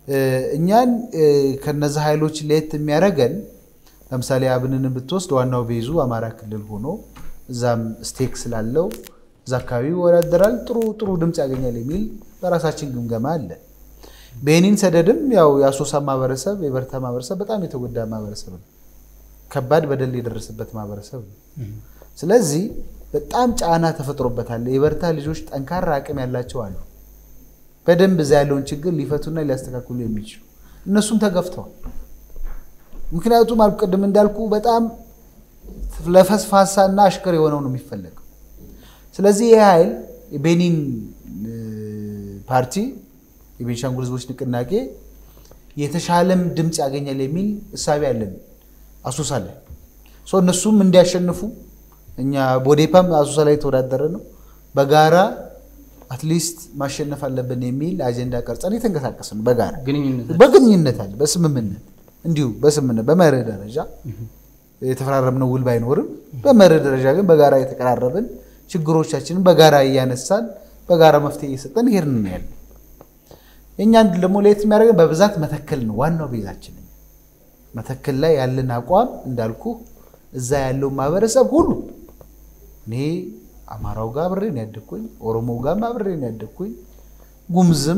እኛን ከነዚ ኃይሎች ለየት የሚያደርገን ለምሳሌ አብንን ብትወስድ ዋናው ቤዙ አማራ ክልል ሆኖ እዛም ስቴክ ስላለው እዛ አካባቢ ይወዳደራል፣ ጥሩ ጥሩ ድምፅ ያገኛል የሚል በራሳችን ግምገማ አለ። ቤኒን ሰደድም ያው የአሶሳ ማህበረሰብ የበርታ ማህበረሰብ በጣም የተጎዳ ማህበረሰብ ነው። ከባድ በደል የደረሰበት ማህበረሰብ ነው። ስለዚህ በጣም ጫና ተፈጥሮበታል። የበርታ ልጆች ጠንካራ አቅም ያላቸው አሉ። በደንብ እዛ ያለውን ችግር ሊፈቱና ሊያስተካክሉ የሚችሉ እነሱም ተገፍተዋል። ምክንያቱም አልኩ ቅድም እንዳልኩ በጣም ለፈስፋሳና አሽከር የሆነው ነው የሚፈለገው። ስለዚህ ይህ ኃይል የቤኒን ፓርቲ የቤንሻንጉል ህዝቦች ንቅናቄ የተሻለም ድምፅ ያገኛል የሚል እሳቤ አለን አሶሳ ላይ እነሱም እንዲያሸንፉ እኛ ቦዴፓም አሶሳ ላይ የተወዳደረ ነው። በጋራ አትሊስት ማሸነፍ አለብን የሚል አጀንዳ ቀርጸን የተንቀሳቀስ ነው። በጋራ በግንኙነት አለ፣ በስምምነት እንዲሁ በስምምነት በመርህ ደረጃ የተፈራረምነው ውል ባይኖርም በመርህ ደረጃ ግን በጋራ የተቀራረብን ችግሮቻችንን በጋራ እያነሳን በጋራ መፍትሄ እየሰጠን ይሄድን ነው ያለ። የእኛን ደግሞ ለየት የሚያደርገን በብዛት መተከል ነው ዋናው ቤዛችን። መተከል ላይ ያለን አቋም እንዳልኩ እዛ ያለው ማህበረሰብ ሁሉ እኔ አማራው ጋር አብሬ ነው ያደግኩኝ፣ ኦሮሞው ጋር አብሬ ነው ያደግኩኝ፣ ጉምዝም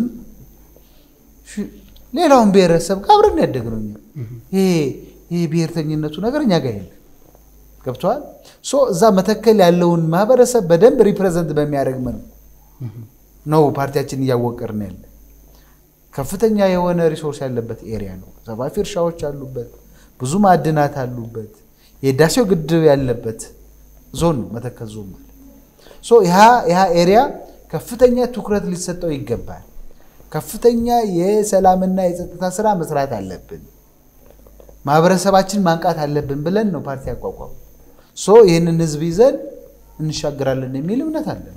ሌላውን ብሔረሰብ ጋር አብረን ነው ያደግነው። ይሄ ብሔርተኝነቱ ነገር እኛ ጋር የለም። ገብተዋል። እዛ መተከል ያለውን ማህበረሰብ በደንብ ሪፕሬዘንት በሚያደርግ መልኩ ነው ፓርቲያችን እያወቀርን ያለ። ከፍተኛ የሆነ ሪሶርስ ያለበት ኤሪያ ነው። ሰፋፊ እርሻዎች አሉበት፣ ብዙ ማዕድናት አሉበት፣ የህዳሴው ግድብ ያለበት ዞን ነው መተከል ዞን ማለት። ይህ ኤሪያ ከፍተኛ ትኩረት ሊሰጠው ይገባል። ከፍተኛ የሰላምና የጸጥታ ስራ መስራት አለብን። ማህበረሰባችን ማንቃት አለብን ብለን ነው ፓርቲ ያቋቋሙ። ይህንን ህዝብ ይዘን እንሻገራለን የሚል እምነት አለን።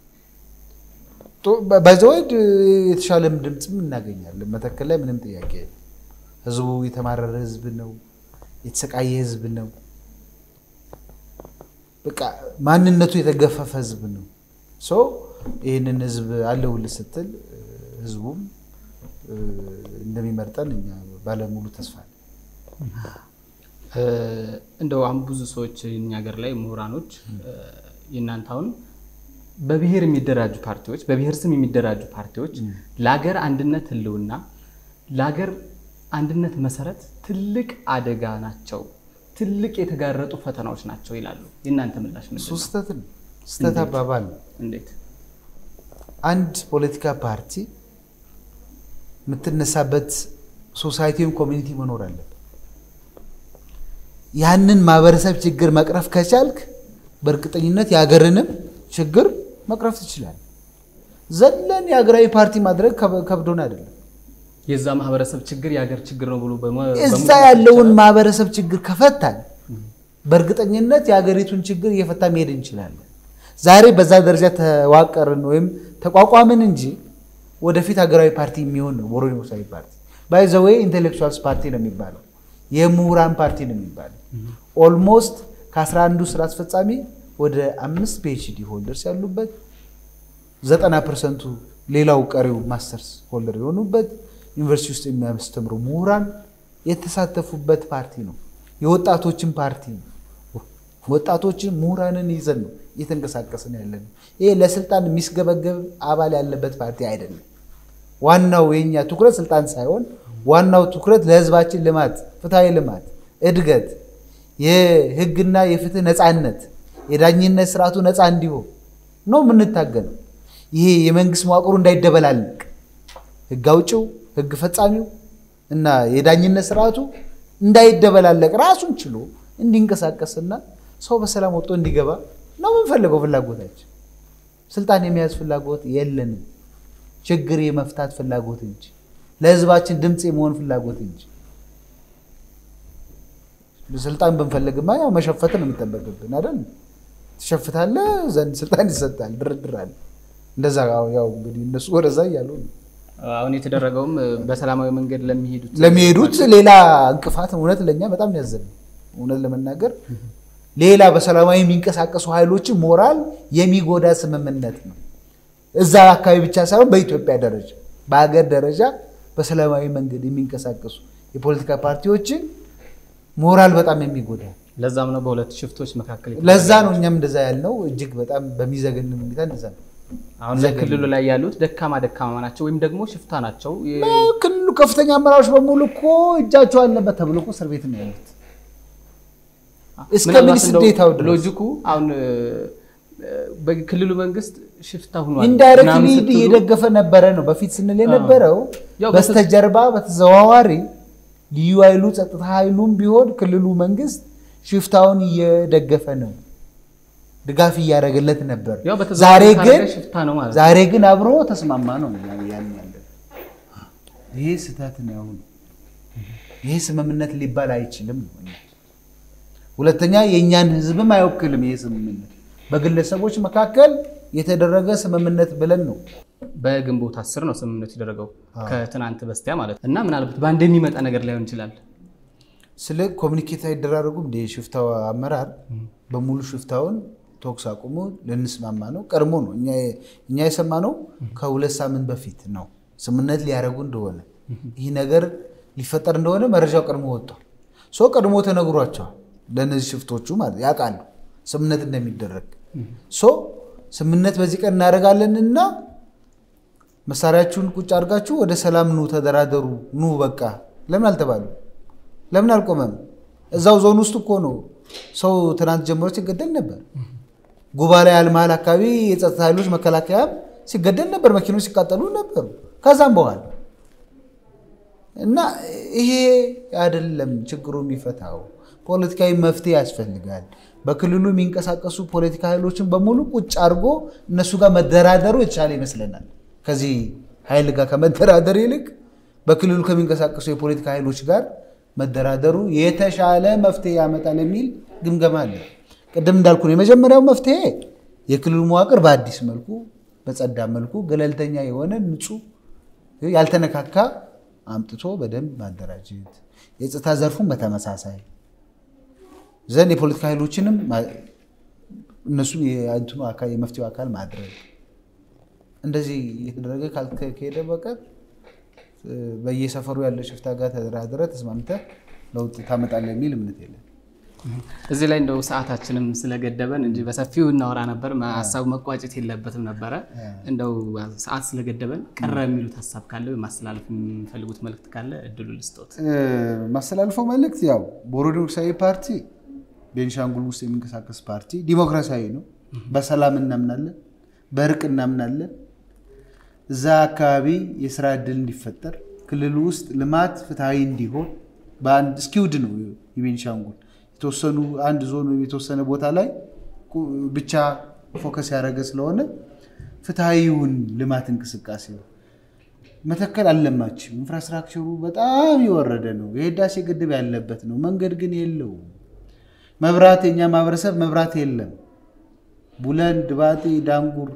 በዘወድ የተሻለም ድምፅም እናገኛለን። መተከል ላይ ምንም ጥያቄ ህዝቡ የተማረረ ህዝብ ነው፣ የተሰቃየ ህዝብ ነው። በቃ ማንነቱ የተገፈፈ ህዝብ ነው። ይህንን ህዝብ አለሁልህ ስትል ህዝቡም እንደሚመርጠን እኛ ባለሙሉ ተስፋ ነን። እንደው አሁን ብዙ ሰዎች እኛ ሀገር ላይ ምሁራኖች የእናንተ አሁን በብሔር የሚደራጁ ፓርቲዎች በብሔር ስም የሚደራጁ ፓርቲዎች ለሀገር አንድነት ህልውና ለሀገር አንድነት መሰረት ትልቅ አደጋ ናቸው፣ ትልቅ የተጋረጡ ፈተናዎች ናቸው ይላሉ። የእናንተ ምላሽ ምንድን እሱ ነው? ስህተት ነው። ስህተት አባባል ነው። እንዴት? አንድ ፖለቲካ ፓርቲ የምትነሳበት ሶሳይቲውን ኮሚኒቲ መኖር አለበት። ያንን ማህበረሰብ ችግር መቅረፍ ከቻልክ በእርግጠኝነት የሀገርንም ችግር መቅረፍ ትችላለህ። ዘለን የሀገራዊ ፓርቲ ማድረግ ከብ- ከብዶን አይደለም። የዛ ማህበረሰብ ችግር የሀገር ችግር ነው ብሎ በመ- እዛ በመውሰድ ያለውን ይቻላል? ማህበረሰብ ችግር ከፈታን በእርግጠኝነት የሀገሪቱን ችግር እየፈታ መሄድ እንችላለን። ዛሬ በዛ ደረጃ ተዋቀርን ወይም ተቋቋምን እንጂ ወደፊት ሀገራዊ ፓርቲ የሚሆን ነው ቦሮ ዲሞክራሲያዊ ፓርቲ ባይዘወይ ኢንቴሌክቹዋልስ ፓርቲ ነው የሚባለው፣ የምሁራን ፓርቲ ነው የሚባለው። ኦልሞስት ከአስራ አንዱ ስራ አስፈጻሚ ወደ አምስት ፒኤችዲ ሆልደርስ ያሉበት ዘጠና ፐርሰንቱ ሌላው ቀሪው ማስተርስ ሆልደር የሆኑበት ዩኒቨርሲቲ ውስጥ የሚያስተምሩ ምሁራን የተሳተፉበት ፓርቲ ነው። የወጣቶችን ፓርቲ ነው። ወጣቶችን ምሁራንን ይዘን ነው እየተንቀሳቀስን ያለ ነው። ይሄ ለስልጣን የሚስገበገብ አባል ያለበት ፓርቲ አይደለም። ዋናው የኛ ትኩረት ስልጣን ሳይሆን ዋናው ትኩረት ለህዝባችን ልማት፣ ፍትሐዊ ልማት፣ እድገት፣ የህግና የፍትህ ነፃነት፣ የዳኝነት ስርዓቱ ነፃ እንዲሆን ነው የምንታገለው። ይሄ የመንግስት መዋቅሩ እንዳይደበላልቅ ህግ አውጪው፣ ህግ ፈጻሚው እና የዳኝነት ስርዓቱ እንዳይደበላለቅ ራሱን ችሎ እንዲንቀሳቀስና ሰው በሰላም ወጥቶ እንዲገባ ነው የምንፈልገው። ፍላጎታችን ስልጣን የመያዝ ፍላጎት የለንም። ችግር የመፍታት ፍላጎት እንጂ ለህዝባችን ድምፅ የመሆን ፍላጎት እንጂ ስልጣን ብንፈልግማ ያው መሸፈት ነው የሚጠበቅብን አይደል? ትሸፍታለህ፣ ዘንድ ስልጣን ይሰጣል፣ ድርድር አለ። እንደዛ ያው እንግዲህ እነሱ ወደዛ እያሉ ነው አሁን የተደረገውም በሰላማዊ መንገድ ለሚሄዱት ለሚሄዱት ሌላ እንቅፋት እውነት ለእኛ በጣም ያዘን እውነት ለመናገር ሌላ በሰላማዊ የሚንቀሳቀሱ ኃይሎችን ሞራል የሚጎዳ ስምምነት ነው። እዛ አካባቢ ብቻ ሳይሆን በኢትዮጵያ ደረጃ በሀገር ደረጃ በሰላማዊ መንገድ የሚንቀሳቀሱ የፖለቲካ ፓርቲዎችን ሞራል በጣም የሚጎዳ ለዛም ነው በሁለት ሽፍቶች መካከል ለዛ ነው እኛም እንደዛ ያልነው። እጅግ በጣም በሚዘገን ሁኔታ እንደዛ ነው። አሁን ለክልሉ ላይ ያሉት ደካማ ደካማ ናቸው ወይም ደግሞ ሽፍታ ናቸው። ክልሉ ከፍተኛ አመራሮች በሙሉ እኮ እጃቸው አለበት ተብሎ እኮ እስር ቤት ነው ያሉት። እስከ ሚኒስትር ዴኤታው ድረስ ሎጂኩ አሁን በክልሉ መንግስት ሽፍታ ሆኗል ኢንዳይሬክትሊ ምናምን ስትሉ እየደገፈ ነበረ ነው በፊት ስንል የነበረው። ያው በስተጀርባ በተዘዋዋሪ ልዩ ኃይሉ ጸጥታ ኃይሉም ቢሆን ክልሉ መንግስት ሽፍታውን እየደገፈ ነው፣ ድጋፍ እያደረገለት ነበር። ያው ዛሬ በተዘዋዋሪ ግን ካደረገ ሽፍታ ነው ማለት ነው። ዛሬ ግን አብሮ ተስማማ ነው ያን ያለ ይሄ ስህተት ነው። ይሄ ስምምነት ሊባል አይችልም ነው። ሁለተኛ የእኛን ህዝብም አይወክልም። ይሄ ስምምነት በግለሰቦች መካከል የተደረገ ስምምነት ብለን ነው በግንቦት አስር ነው ስምምነቱ የደረገው ከትናንት በስቲያ ማለት ነው። እና ምናልባት በአንድ የሚመጣ ነገር ላይሆን ይችላል። ስለ ኮሚኒኬት አይደራረጉም። እንደ ሽፍታው አመራር በሙሉ ሽፍታውን ተኩስ አቁሙ ልንስማማ ነው። ቀድሞ ነው እኛ የሰማነው ከሁለት ሳምንት በፊት ነው ስምምነት ሊያደርጉ እንደሆነ ይህ ነገር ሊፈጠር እንደሆነ መረጃው ቀድሞ ወጥቷል። ሶ ቀድሞ ተነግሯቸዋል። ለእነዚህ ሽፍቶቹ ማለት ያውቃሉ ስምምነት እንደሚደረግ። ሶ ስምምነት በዚህ ቀን እናደርጋለን እና መሳሪያችሁን ቁጭ አድርጋችሁ ወደ ሰላም ኑ፣ ተደራደሩ፣ ኑ በቃ ለምን አልተባሉ? ለምን አልቆመም? እዛው ዞን ውስጥ እኮ ነው ሰው ትናንት ጀምሮ ሲገደል ነበር። ጉባ ላይ አልመሃል አካባቢ የጸጥታ ኃይሎች መከላከያ ሲገደል ነበር፣ መኪኖች ሲቃጠሉ ነበሩ። ከዛም በኋላ እና ይሄ አይደለም ችግሩ የሚፈታው ፖለቲካዊ መፍትሄ ያስፈልጋል። በክልሉ የሚንቀሳቀሱ ፖለቲካ ኃይሎችን በሙሉ ቁጭ አድርጎ እነሱ ጋር መደራደሩ የተሻለ ይመስለናል። ከዚህ ኃይል ጋር ከመደራደር ይልቅ በክልሉ ከሚንቀሳቀሱ የፖለቲካ ኃይሎች ጋር መደራደሩ የተሻለ መፍትሄ ያመጣል የሚል ግምገማ አለ። ቅድም እንዳልኩ ነው የመጀመሪያው መፍትሄ የክልሉ መዋቅር በአዲስ መልኩ በጸዳ መልኩ ገለልተኛ የሆነ ንጹህ ያልተነካካ አምጥቶ በደንብ ማደራጀት፣ የጸጥታ ዘርፉን በተመሳሳይ ዘንድ የፖለቲካ ኃይሎችንም እነሱም የእንትኑ አካል የመፍትሄው አካል ማድረግ እንደዚህ እየተደረገ ካልከሄደ በቀር በየሰፈሩ ያለ ሽፍታ ጋር ተደራድረ ተስማምተ ለውጥ ታመጣለህ የሚል እምነት የለም። እዚህ ላይ እንደው ሰዓታችንም ስለገደበን እንጂ በሰፊው እናወራ ነበር። ሀሳቡ መቋጨት የለበትም ነበረ። እንደው ሰዓት ስለገደበን ቀረ የሚሉት ሀሳብ ካለ ወይም ማስተላለፍ የሚፈልጉት መልዕክት ካለ እድሉ ልስጦት። ማስተላልፈው መልዕክት ያው ቦሮ ዲሞክራሲያዊ ፓርቲ ቤንሻንጉል ውስጥ የሚንቀሳቀስ ፓርቲ ዲሞክራሲያዊ ነው። በሰላም እናምናለን፣ በእርቅ እናምናለን። እዛ አካባቢ የስራ እድል እንዲፈጠር ክልሉ ውስጥ ልማት ፍትሐዊ እንዲሆን በአንድ እስኪውድ ነው የቤንሻንጉል የተወሰኑ አንድ ዞን ወይም የተወሰነ ቦታ ላይ ብቻ ፎከስ ያደረገ ስለሆነ ፍትሐዊውን ልማት እንቅስቃሴ መተከል አልለማችም። ኢንፍራስትራክቸሩ በጣም የወረደ ነው። የህዳሴ ግድብ ያለበት ነው። መንገድ ግን የለውም። መብራት የኛ ማህበረሰብ መብራት የለም። ቡለን፣ ድባጤ፣ ዳንጉር፣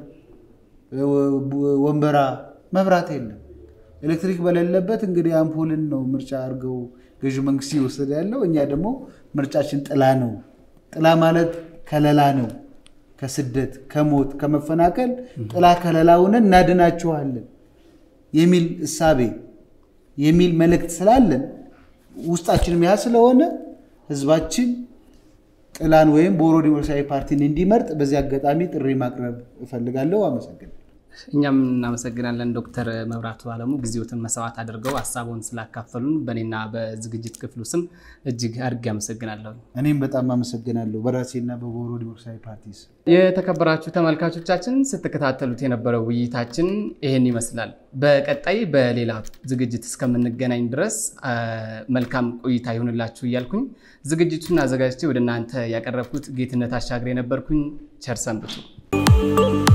ወንበራ መብራት የለም። ኤሌክትሪክ በሌለበት እንግዲህ አምፖልን ነው ምርጫ አድርገው ገዢ መንግስት ይወሰደ ያለው። እኛ ደግሞ ምርጫችን ጥላ ነው። ጥላ ማለት ከለላ ነው። ከስደት ከሞት ከመፈናቀል ጥላ ከለላ ሆነን እናድናችኋለን የሚል እሳቤ የሚል መልእክት ስላለን ውስጣችንም ያ ስለሆነ ህዝባችን ጥላን ወይም ቦሮ ዲሞክራሲያዊ ፓርቲን እንዲመርጥ በዚህ አጋጣሚ ጥሪ ማቅረብ እፈልጋለሁ። አመሰግናለሁ። እኛም እናመሰግናለን ዶክተር መብራቱ አለሙ ጊዜዎትን መስዋዕት አድርገው ሀሳቡን ስላካፈሉን በእኔና በዝግጅት ክፍሉ ስም እጅግ አድርጌ አመሰግናለሁ። እኔም በጣም አመሰግናለሁ በራሴና በቦሮ ዲሞክራሲያዊ ፓርቲ ስም። የተከበራችሁ ተመልካቾቻችን ስትከታተሉት የነበረው ውይይታችን ይህን ይመስላል። በቀጣይ በሌላ ዝግጅት እስከምንገናኝ ድረስ መልካም ቆይታ ይሁንላችሁ እያልኩኝ ዝግጅቱን አዘጋጅቼ ወደ እናንተ ያቀረብኩት ጌትነት አሻግሬ የነበርኩኝ። ቸር ሰንብቱ።